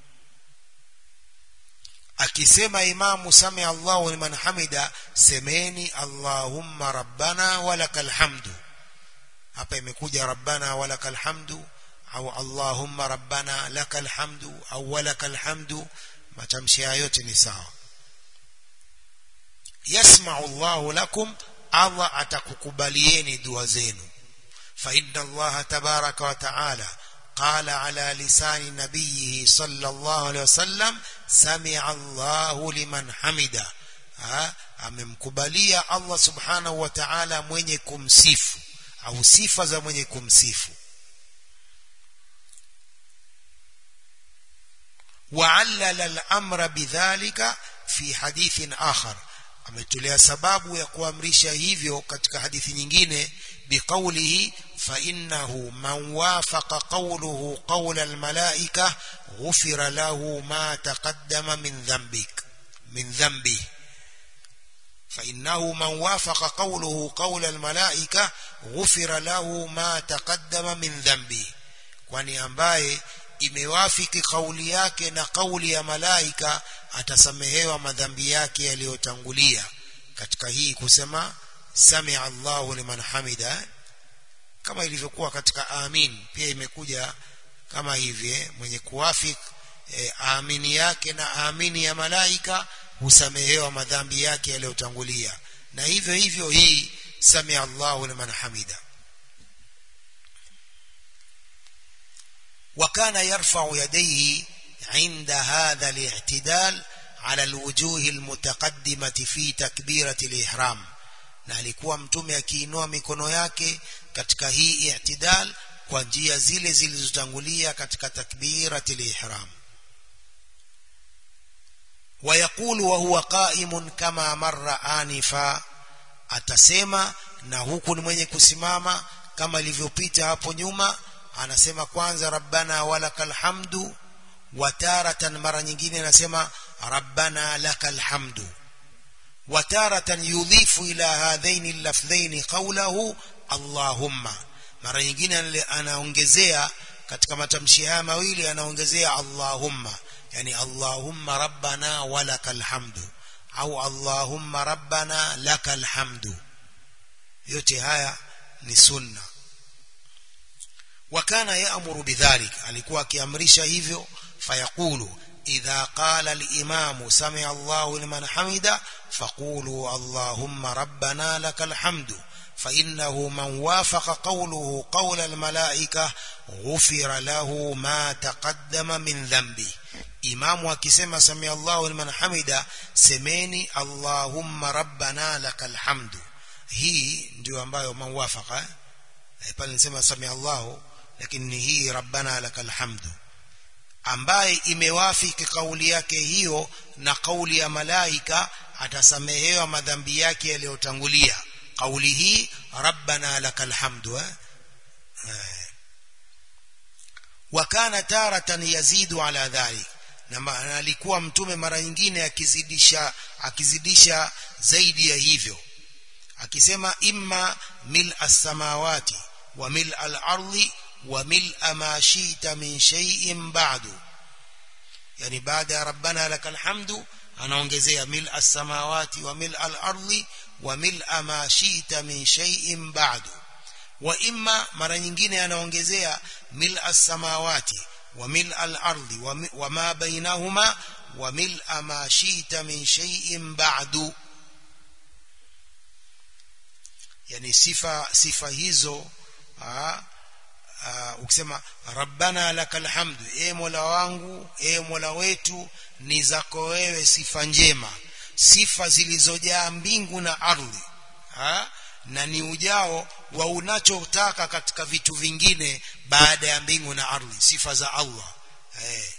akisema imamu sami Allahu liman hamida semeni Allahumma rabbana walakal hamdu hapa imekuja rabbana walakal hamdu au Allahumma rabbana lakal hamdu au walakal hamdu matamshi yote ni sawa yasma'u Allahu lakum Allah atakukubalieni dua zenu fa inna Allah tabaraka wa ta'ala قال على لسان نبيه صلى الله عليه وسلم سمع الله لمن حمده amemkubalia Allah subhanahu wa ta'ala mwenye kumsifu au sifa za mwenye kumsifu وعلل الامر بذلك في حديث اخر ametolea sababu ya kuamrisha hivyo katika hadithi nyingine biqaulihi fa innahu man wafaqa qawluhu qawla almalaika ghufira lahu ma taqaddama min dhanbik min dhanbi fa innahu man wafaqa qawluhu qawla almalaika ghufira lahu ma taqaddama min dhanbi kwani ambaye imewafiki kauli yake na kauli ya malaika atasamehewa madhambi yake yaliyotangulia katika hii kusema samia Allahu liman hamida kama ilivyokuwa katika amin pia imekuja kama hivi mwenye kuwafik e, amini yake na amini ya malaika husamehewa madhambi yake yaliyotangulia na hivyo hivyo hii samia Allahu liman hamida وكان يرفع يديه عند هذا الاعتدال على الوجوه المتقدمة في تكبيرة الإحرام na alikuwa mtume akiinua mikono yake katika hii i'tidal kwa njia zile zilizotangulia katika takbiratul ihram ويقول وهو قائم كما مر آنفا atasema na huku ni mwenye kusimama kama ilivyopita hapo nyuma anasema kwanza rabbana walakal hamdu wataratan mara nyingine anasema rabbana lakal hamdu wataratan yudhifu ila hadhaini lafdhaini qawlahu allahumma mara nyingine anaongezea katika matamshi haya mawili anaongezea allahumma yani allahumma rabbana walakal hamdu au allahumma rabbana lakal hamdu yote haya ni sunna وكان يأمر بذلك alikuwa akiamrisha hivyo fayaqulu idha qala al-imam sami'a Allahu liman hamida faqulu Allahumma rabbana lakal hamdu فإنه من وافق قوله قول الملائكة غفر له ما تقدم من ذنبه imamu akisema samia Allahu liman hamida semeni Allahumma rabbana lakal hamdu hii ndio ambayo man wafaka pale nisema samia Allahu lakini hii rabbana lakal hamdu ambaye imewafiki kauli yake hiyo na kauli ya malaika atasamehewa madhambi yake yaliyotangulia kauli hii rabbana lakal hamdu eh? wakana taratan yazidu ala dhalik na alikuwa mtume mara nyingine akizidisha akizidisha zaidi ya hivyo akisema imma mil as-samawati wa mil al-ardi wa mil ma shi'ta min shay'in ba'du yani baada ya rabbana lakal hamdu anaongezea mil as-samawati wa mil al-ardi wa mil ma shi'ta min shay'in ba'du wa imma mara nyingine anaongezea mil as-samawati وملء الأرض وما بينهما وملء ما شئت من شيء بعد yani sifa sifa hizo aa, aa, ukisema rabbana lakal hamdu e mola wangu e mola wetu ni zako wewe sifa njema sifa zilizojaa mbingu na ardhi aa, na ni ujao wa unachotaka katika vitu vingine baada ya mbingu na ardhi sifa za Allah eh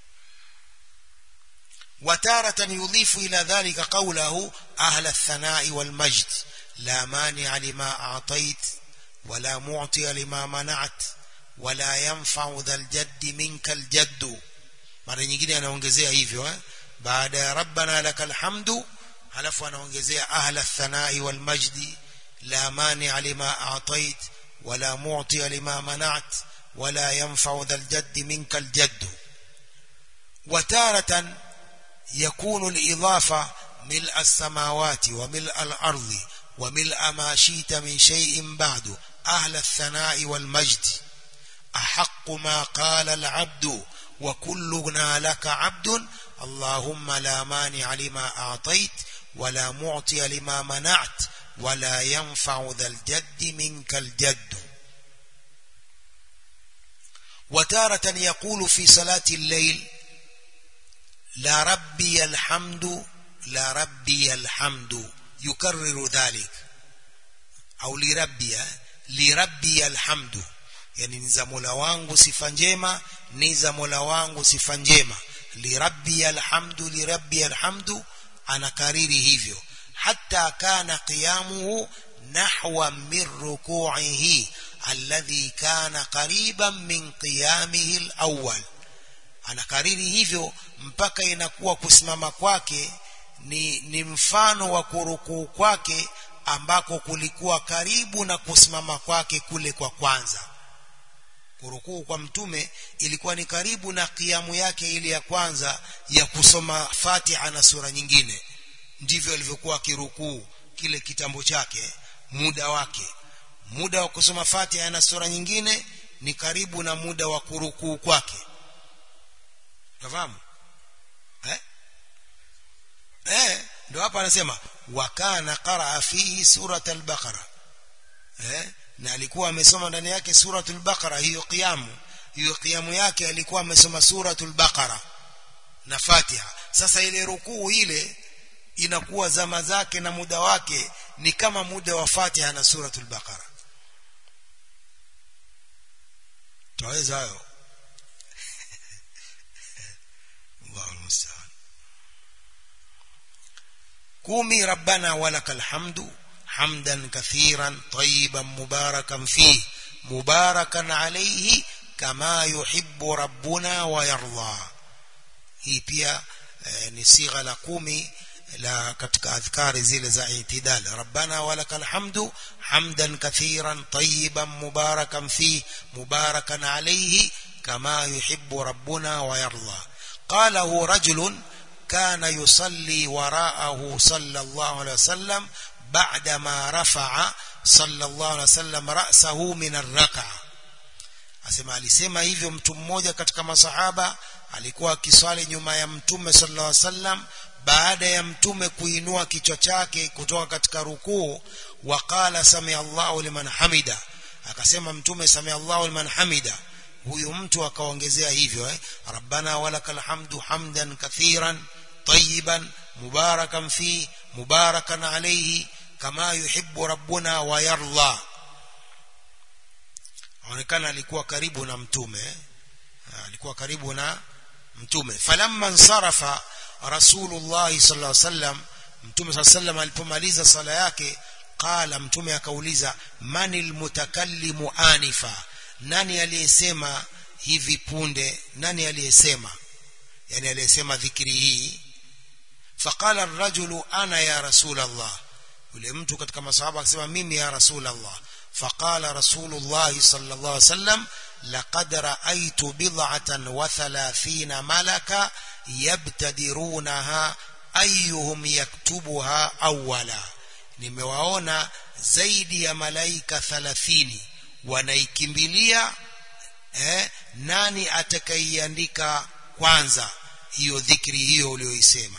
وتارة يضيف إلى ذلك قوله أهل الثناء والمجد لا مانع لما أعطيت ولا معطي لما منعت ولا ينفع ذا الجد منك الجد mara nyingine anaongezea hivyo eh? baada ya rabbana lakal hamdu halafu anaongezea ahla thanai wal majdi la mani lima a'tait wala mu'ti lima mana'at wala yanfa'u dhal jadd minka al jadd وتارة يكون الإضافة ملء السماوات وملء الأرض وملء ما شئت من شيء بعد أهل الثناء والمجد أحق ما قال العبد وكلنا لك عبد اللهم لا مانع لما أعطيت ولا معطي لما منعت ولا ينفع ذا الجد منك الجد وتارة يقول في صلاة الليل لا ربي الحمد لا ربي الحمد يكرر ذلك أو لربي لربي الحمد yani ni za mola wangu sifa njema ni za mola wangu sifa njema lirabbi alhamdu lirabbi alhamdu anakariri hivyo hatta kana qiyamuhu nahwa min ruku'ihi alladhi kana qariban min qiyamihi alawwal anakariri hivyo mpaka inakuwa kusimama kwake ni, ni mfano wa kurukuu kwake ambako kulikuwa karibu na kusimama kwake kule kwa kwanza kurukuu kwa mtume ilikuwa ni karibu na kiamu yake ile ya kwanza ya kusoma Fatiha na sura nyingine ndivyo alivyokuwa kirukuu kile kitambo chake muda wake muda wa kusoma Fatiha na sura nyingine ni karibu na muda wa kurukuu kwake unafahamu eh eh ndio hapa anasema wakana qaraa fihi surat al-baqara eh na alikuwa amesoma ndani yake suratul baqara hiyo qiyamu hiyo qiyamu yake alikuwa amesoma suratul baqara na fatiha sasa ile rukuu ile inakuwa zama zake na muda wake ni kama muda wa fatiha na suratul baqara taweza hayo Allahu musta'an kumi rabbana walakal hamdu حمدا كثيرا طيبا مباركا فيه مباركا عليه كما يحب ربنا ويرضى hii pia eh, ni sigha la kumi la katika adhkari zile za itidal rabbana walakal hamdu hamdan kathiran tayyiban mubarakan fi mubarakan alayhi kama yuhibbu rabbuna wa yarda qalahu rajulun kana yusalli wara'ahu sallallahu alayhi wasallam بعدما رفع صلى الله عليه وسلم رأسه من الركعة asema alisema hivyo mtu mmoja katika masahaba alikuwa akiswali nyuma ya mtume sallallahu alaihi wasallam baada ya mtume kuinua kichwa chake kutoka katika rukuu waqala sami Allahu liman hamida akasema mtume sami Allahu liman hamida huyu mtu akaongezea hivyo eh rabbana walakal hamdu hamdan kathiran tayyiban mubarakan fi mubarakan alayhi kama yuhibbu rabbuna wa yarda aonekana alikuwa karibu na mtume alikuwa karibu na mtume falamma nsarafa rasulullah sallallahu alaihi wasallam mtume sallallahu alaihi wasallam alipomaliza sala yake qala mtume akauliza manil mutakallimu anifa nani aliyesema hivi punde nani aliyesema yani aliyesema dhikri hii faqala ar-rajulu ana ya rasul Allah yule mtu katika masahaba akasema mimi ya rasul Allah faqala rasulullah sallallahu alaihi wasallam laqad ra'aytu bid'atan wa thalathina malaka yabtadirunaha ayyuhum yaktubuha awwala nimewaona zaidi ya malaika 30 wanaikimbilia eh, nani atakaiandika kwanza hiyo dhikri hiyo uliyoisema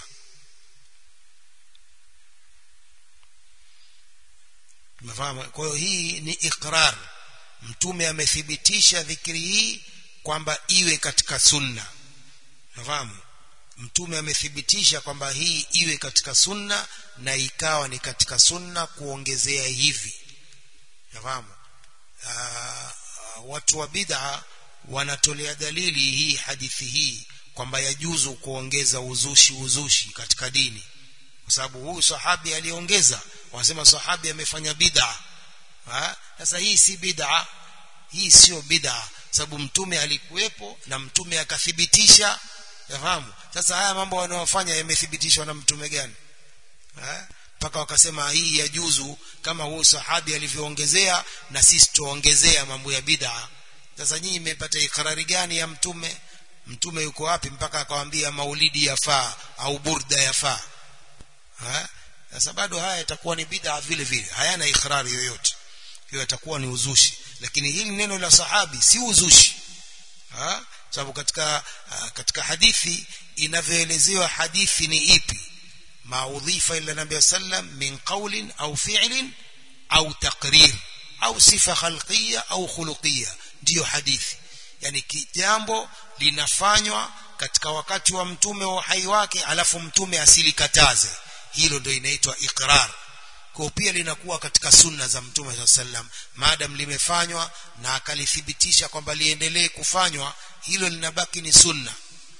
tumefahamu kwa hiyo hii ni ikrar mtume amethibitisha dhikri hii kwamba iwe katika sunna nafahamu mtume amethibitisha kwamba hii iwe katika sunna na ikawa ni katika sunna kuongezea hivi nafahamu watu wa bid'a wanatolea dalili hii hadithi hii kwamba yajuzu kuongeza uzushi uzushi katika dini kwa sababu huyu sahabi aliongeza wanasema sahabi amefanya bid'a sasa hii si bid'a hii sio bid'a sababu mtume alikuwepo na mtume akathibitisha yafahamu sasa haya mambo wanayofanya yamethibitishwa na mtume gani mpaka wakasema hii ya juzu kama huyu sahabi alivyoongezea na sisi tuongezea mambo ya bid'a sasa nyinyi mmepata ikrari gani ya mtume mtume yuko wapi mpaka akawaambia maulidi yafaa au burda yafaa sasa bado haya yatakuwa ni bid'a vile vile hayana ikrari yoyote hiyo yatakuwa ni uzushi lakini hili neno la sahabi si uzushi ha sababu katika katika hadithi inavyoelezewa hadithi ni ipi maudhifa ila nabii sallam min qawlin au fi'lin au taqrir au sifa khalqiyya au khuluqiyya ndiyo hadithi yani jambo linafanywa katika wakati wa mtume wa uhai wake alafu mtume asilikataze hilo ndio inaitwa iqrar kwa pia linakuwa katika sunna za mtume sallam maadam limefanywa na akalithibitisha kwamba liendelee kufanywa hilo linabaki ni sunna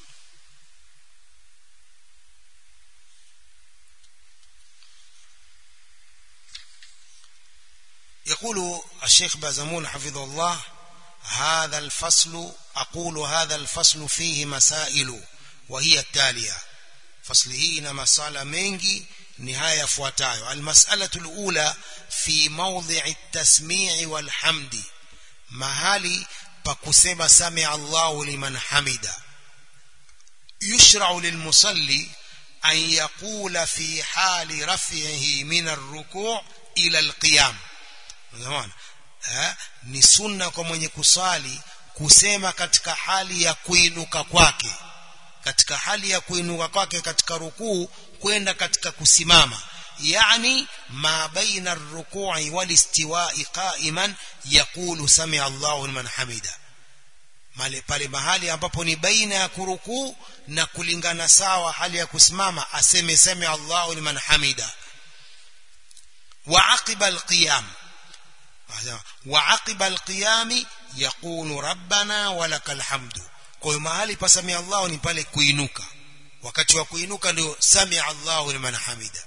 يقول الشيخ بازمون حفظه الله هذا الفصل أقول هذا الفصل فيه مسائل وهي التالية فصل هنا مسألة منجي نهاية فواتايو المسألة الأولى في موضع التسميع والحمد mahali pa kusema sami Allahu liman hamida yushra'u lilmusalli an yaqula fi hali raf'ihi min ar-ruku' ila al-qiyam unaona ni sunna kwa mwenye kusali kusema katika hali ya kuinuka kwake katika hali ya kuinuka kwake katika rukuu kwenda katika kusimama يعني ما بين الركوع والاستواء قائما يقول سمع الله لمن حمده pale mahali ambapo ni baina ya kurukuu na kulingana sawa hali ya kusimama aseme sami Allahu liman hamida wa aqiba alqiyam wa aqiba alqiyam yaqulu rabbana walakal hamdu kwa hiyo mahali pa sami Allahu ni pale kuinuka wakati wa kuinuka ndio sami Allahu liman hamida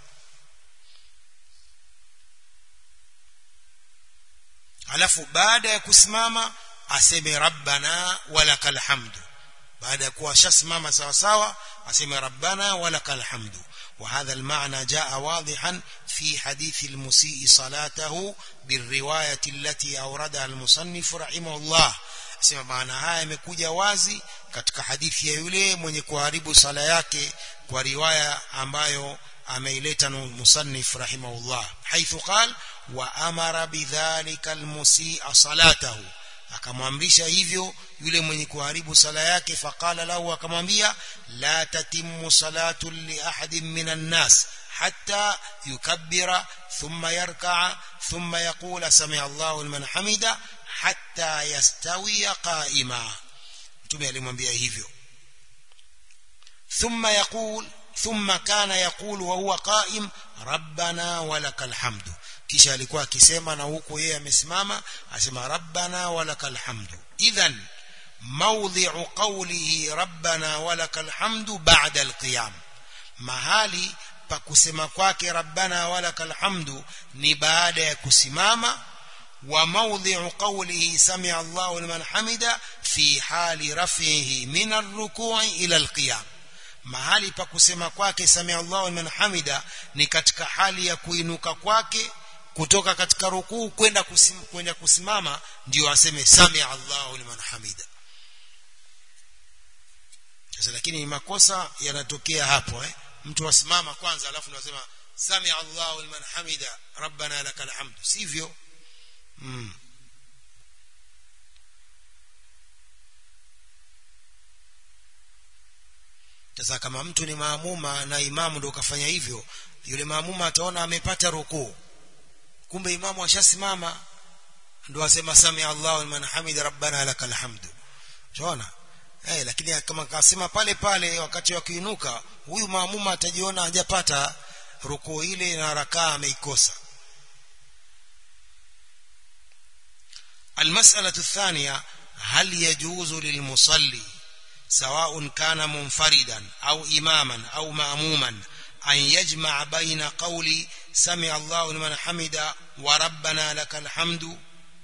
alafu baada ya kusimama aseme rabbana walakal hamdu baada ya kuwa shasimama sawa sawa aseme rabbana walakal hamdu وهذا المعنى جاء واضحا في حديث المسيء صلاته بالرواية التي أوردها المصنف رحمه الله sema maana haya yamekuja wazi katika hadithi ya yule mwenye kuharibu sala yake kwa riwaya ambayo ameileta musannif rahimahullah haithu qal wa amara bidhalika almusi'a salatahu akamwamrisha hivyo yule mwenye kuharibu sala yake faqala lahu akamwambia la tatimmu salatu li ahadin minan nas hatta yukabbira thumma yarka'a thumma yaqula sami Allahu liman hamida hatta yastawiya qa'ima mtume alimwambia hivyo thumma yaqul ثم كان يقول وهو قائم ربنا ولك الحمد kisha alikuwa akisema na huku yeye amesimama asema rabbana walakal hamdu idhan mawdhi'u qawlihi rabbana walakal hamdu ba'da alqiyam mahali pa kusema kwake rabbana walakal hamdu ni baada ya kusimama wa mawdhi'u qawlihi sami'a Allahu liman hamida fi hali raf'ihi min ar-ruku'i ila al-qiyam mahali pa kusema kwake samia Allahu liman hamida ni katika hali ya kuinuka kwake kutoka katika rukuu kwenda kusim, kwenda kusimama ndio aseme samia Allahu liman hamida sasa lakini ni makosa yanatokea hapo eh mtu asimama kwanza alafu ndio asema samia Allahu liman hamida rabbana lakal hamdu sivyo mm. sasa kama mtu ni maamuma na imamu ndio kafanya hivyo yule maamuma ataona amepata rukuu kumbe imamu ashasimama ndio asema sami Allahu liman hamida rabbana lakal hamdu unaona eh lakini kama kasema pale pale wakati wa kuinuka huyu maamuma atajiona hajapata rukuu ile na rakaa ameikosa المسألة الثانية هل يجوز للمصلي سواء كان منفردا أو إماما أو مأموما أن يجمع بين قول سمع الله لمن حمد وربنا لك الحمد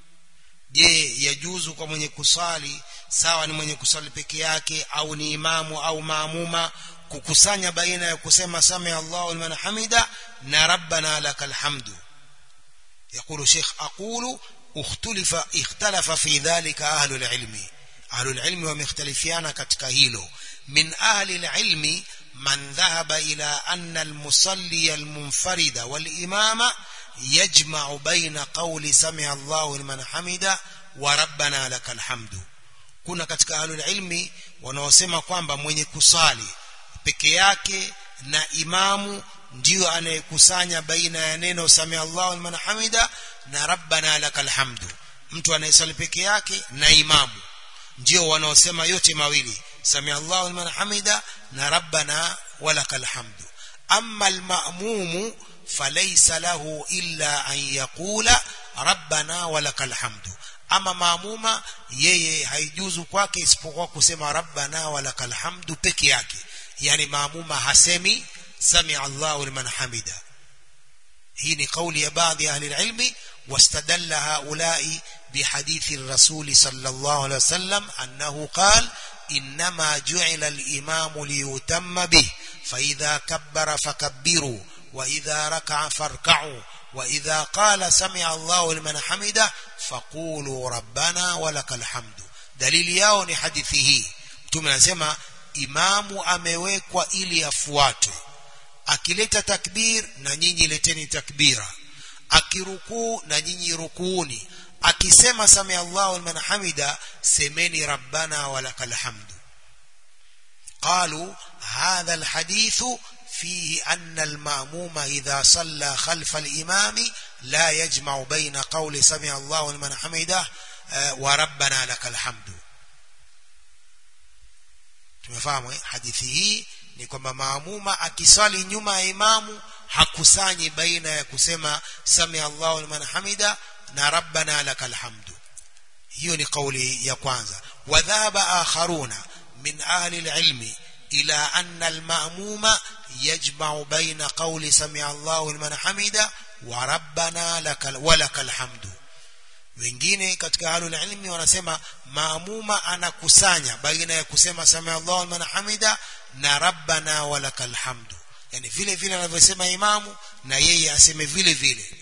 je yajuzu kwa mwenye kusali sawa ni mwenye kusali peke yake au ni imamu au maamuma kukusanya baina ya kusema samia Allahu liman hamida na rabbana lakal hamdu يقول شيخ أقول اختلف اختلف في ذلك أهل العلم أهل العلم ومختلفيان katika hilo من أهل العلم من ذهب إلى أن المصلي المنفرد والإمام يجمع بين قول سمع الله لمن حمد وربنا لك الحمد kuna katika ahlul ilmi wanaosema kwamba mwenye kusali peke yake na imamu ndio anayekusanya baina ya neno sami Allahu liman hamida na rabbana lakal hamdu mtu anayesali peke yake na imamu ndio wanaosema yote mawili sami Allahu liman hamida na rabbana walakal hamdu amma almamumu falaysa lahu illa an yaqula rabbana walakal hamdu ama maamuma yeye haijuzu kwake isipokuwa kusema rabbana walakal hamdu peke yake yani maamuma hasemi sami Allahu liman hamida hii ni kauli ya baadhi ya ahli ilmi واستدل هؤلاء بحديث الرسول صلى الله عليه وسلم أنه قال إنما جعل الإمام ليتم به فإذا كبر فكبروا وإذا ركع فاركعوا وإذا قال سمع الله لمن حمده فقولوا ربنا ولك الحمد دليل yao ni hadithi hii mtume anasema imamu amewekwa ili afuatwe akileta takbir na nyinyi leteni takbira akirukuu na nyinyi rukuuni akisema sami Allahu liman hamida semeni rabbana walakal hamdu قالوا هذا الحديث فيه أن المأموم إذا صلى خلف الإمام لا يجمع بين قول سمع الله لمن حمده وربنا لك الحمد tumefahamu hadithi hii ni kwamba maamuma akisali nyuma ya imamu hakusanyi baina ya kusema sami Allahu liman hamida na rabbana lakal hamdu hiyo ni kauli ya kwanza wadhaba akharuna min ahli alilmi ila anna almamuma yajma'u baina qawli sami Allahu liman hamida wa rabbana lakal walakal hamdu wengine katika ahlul ilmi wanasema maamuma anakusanya baina ya kusema sami Allahu liman hamida na rabbana walakal hamdu yani vile vile anavyosema imamu na yeye aseme vile vile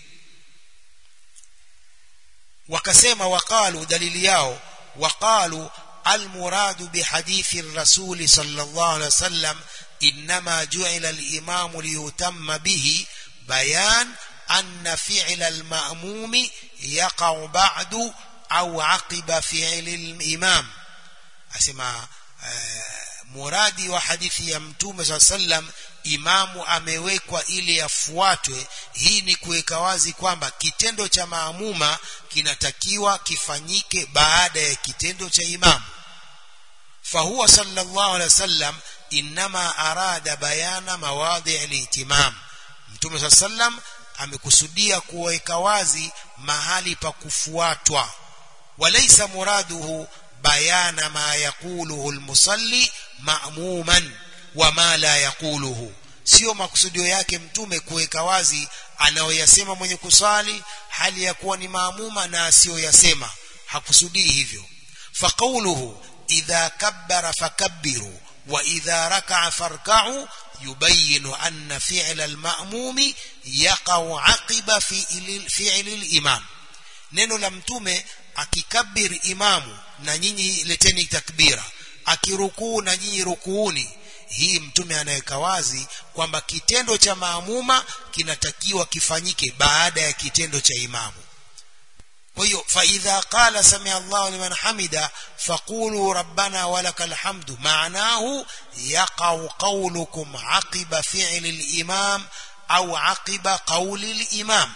wakasema waqalu dalili yao waqalu المراد بحديث الرسول صلى الله عليه وسلم إنما جعل الإمام ليتم به بيان أن فعل المأموم يقع بعد أو عقب فعل الإمام أسمع muradi wa hadithi ya mtume saa sallam imamu amewekwa ili afuatwe hii ni kuweka wazi kwamba kitendo cha maamuma kinatakiwa kifanyike baada ya kitendo cha imamu fahuwa sallallahu alaihi wasallam inma arada bayana mawadhi al-ihtimam mtume saa sallam amekusudia kuweka wazi mahali pa kufuatwa walaysa muraduhu bayana ma yaquluhu almusalli ma'muman wa ma la yaquluhu sio makusudio yake mtume kuweka wazi anayoyasema mwenye kusali hali ya kuwa ni maamuma na asiyoyasema hakusudii hivyo faqauluhu idha kabbara fakabbiru wa idha raka'a farka'u yubayinu anna fi'la al-ma'mumi yaqa'u 'aqiba fi'li al-imam neno la mtume akikabiri imamu na nyinyi leteni takbira akirukuu na nyinyi rukuuni hii mtume anaweka wazi kwamba kitendo cha maamuma kinatakiwa kifanyike baada ya kitendo cha imamu kwa hiyo fa idha qala sami Allahu liman hamida faqulu rabbana walakal hamdu maanahu yaqau qawlukum aqiba fi'li al-imam au aqiba qawli al-imam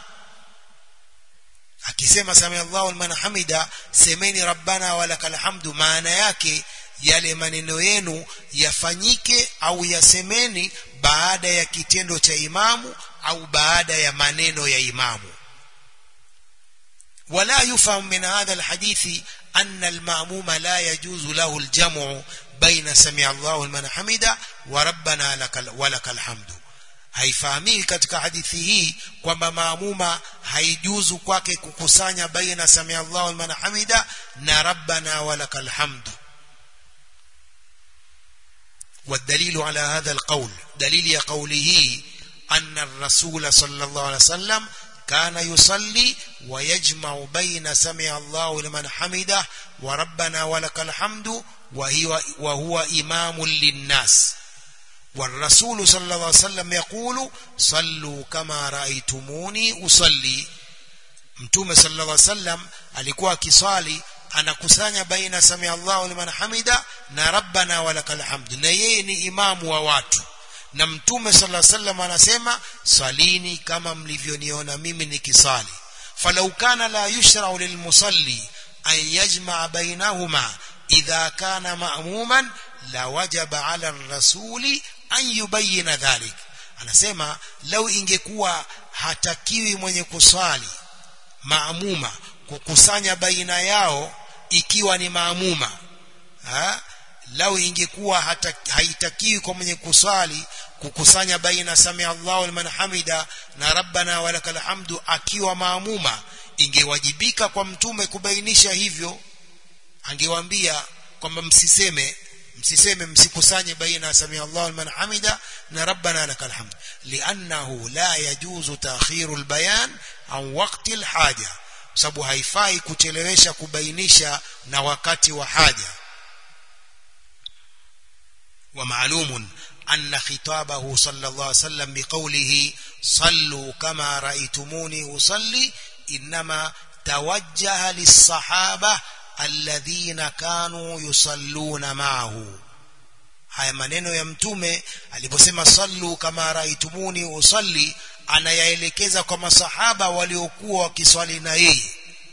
akisema sami Allahu liman hamida semeni rabbana walakal hamdu maana yake yale maneno yenu yafanyike au yasemeni baada ya kitendo cha imamu au baada ya maneno ya imamu ولا يفهم من هذا الحديث أن المأموم لا يجوز له الجمع بين سمع الله لمن حمده وربنا لك ولك الحمد haifahamiki katika hadithi hii kwamba maamuma haijuzu kwake kukusanya baina samia Allahu liman hamida na rabbana walakal hamdu والدليل على هذا القول دليل قوله أن الرسول صلى الله عليه وسلم كان يصلي ويجمع بين سمع الله لمن حمده وربنا ولك الحمد وهو, وهو إمام للناس والرسول صلى الله عليه وسلم يقول صلوا كما رأيتموني أصلي mtume sallallahu alaihi wasallam alikuwa akiswali anakusanya baina sami Allahu liman hamida na rabbana walakal hamd na yeye ni imamu wa watu na mtume sallallahu alaihi wasallam anasema salini kama mlivyoniona mimi nikisali falau kana la yushra'u lilmusalli an yajma'a bainahuma idha kana ma'muman la wajaba 'ala ar-rasuli an yubayyana dhalik anasema lau ingekuwa hatakiwi mwenye kuswali maamuma kukusanya baina yao ikiwa ni maamuma ha? lau ingekuwa hata haitakiwi kwa mwenye kuswali kukusanya baina samia Allahu liman hamida na rabbana walakal hamdu akiwa maamuma ingewajibika kwa mtume kubainisha hivyo angewaambia kwamba msiseme msiseme msikusanye baina samia Allahu liman hamida na rabbana lakal hamd li'annahu la yajuzu ta'khiru albayan an waqti alhaja sababu haifai kuchelewesha kubainisha na wakati wa haja ومعلوم أن خطابه صلى الله عليه وسلم بقوله صلوا كما رأيتموني أصلي إنما توجه للصحابة الذين كانوا يصلون معه haya maneno ya mtume aliposema sallu kama raitumuni usalli anayaelekeza kwa masahaba waliokuwa wakiswali na yeye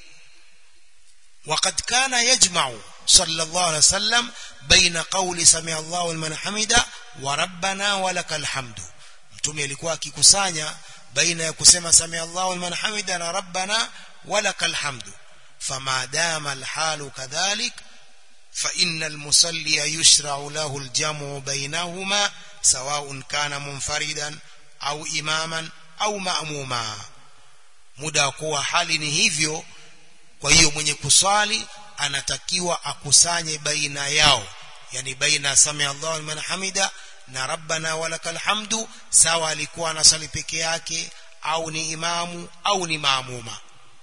وقد كان يجمع صلى الله عليه وسلم بين قول سمع الله لمن حمده وربنا ولك الحمد mtume alikuwa akikusanya baina ya kusema samia Allahu liman hamida na rabbana walakal hamdu fama dama alhalu kadhalik fa inna almusalli yushra'u lahu aljamu bainahuma sawa'un kana munfaridan au imaman au ma'muma muda kuwa hali ni hivyo kwa hiyo mwenye kuswali anatakiwa akusanye baina yao yani baina samia Allahu liman hamida na rabbana walakal hamdu sawa alikuwa anasali peke yake au ni imamu au ni maamuma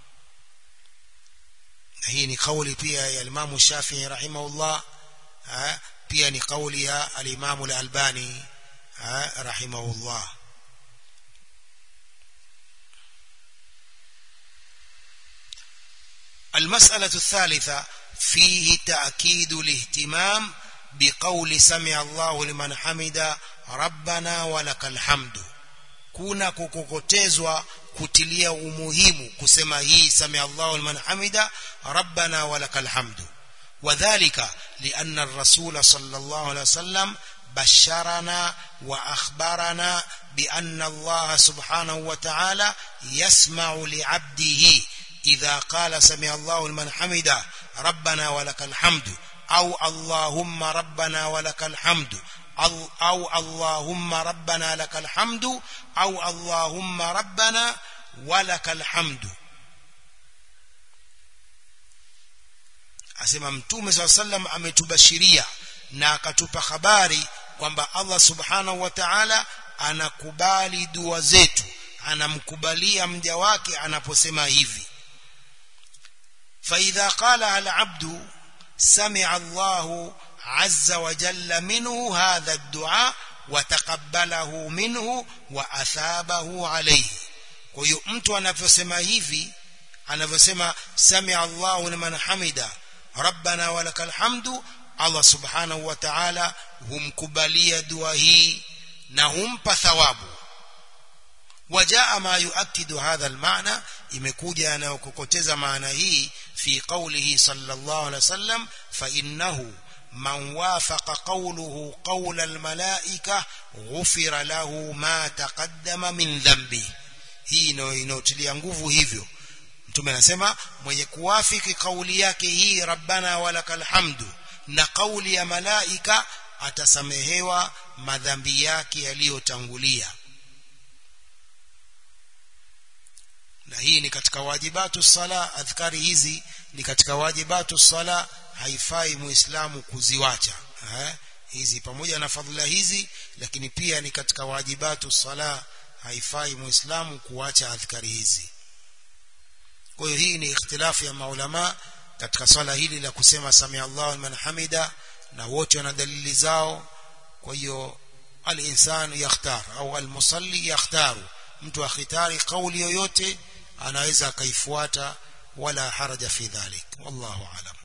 na hii ni kauli pia ya Imam Shafi'i rahimahullah pia ni kauli ya al-Imam al-Albani rahimahullah المسألة الثالثة فيه تأكيد الاهتمام بقول سمع الله لمن حمد ربنا ولك الحمد kuna kukokotezwa kutilia umuhimu kusema hii sami Allahu liman hamida rabbana walakal hamdu wadhālika lianna ar-rasul sallallahu alayhi wasallam basharana wa akhbarana bi anna Allah subhanahu wa ta'ala yasma'u li'abdihi idha qala sami Allahu liman hamida rabbana walakal hamdu au allahumma rabbana walakal hamdu أو اللهم ربنا لك الحمد أو اللهم ربنا ولك الحمد asema mtume saa sallam ametubashiria na akatupa habari kwamba Allah subhanahu wa ta'ala anakubali dua zetu anamkubalia mja wake anaposema hivi fa idha qala al abdu sami'a Allahu عز وجل منه هذا الدعاء وتقبله منه وأثابه عليه kwa hiyo mtu anavyosema hivi anavyosema sami Allahu liman hamida rabbana walakal hamdu Allah subhanahu wa ta'ala humkubalia dua hii na humpa thawabu wajaa ma yuakidu hadha almaana imekuja yanayokokoteza maana hii fi qawlihi sallallahu alaihi wasallam fa innahu من وافق قوله قول الملائكة غفر له ما تقدم من ذنبه hii inayotilia nguvu hivyo mtume anasema mwenye kuwafiki kauli yake hii rabbana walakal hamdu na kauli ya malaika atasamehewa madhambi yake yaliyotangulia na hii ni katika wajibatu sala adhkari hizi ni katika wajibatu sala haifai muislamu kuziwacha eh? hizi pamoja na fadhila hizi lakini pia ni katika wajibatu sala haifai muislamu kuacha adhkari hizi kwa hiyo hii ni ikhtilafu ya maulama katika swala hili la kusema samia Allahu liman hamida na wote wana dalili zao kwa hiyo al-insanu yakhtar au al-musalli yakhtaru mtu akhitari kauli yoyote anaweza akaifuata wala haraja fi dhalik wallahu alam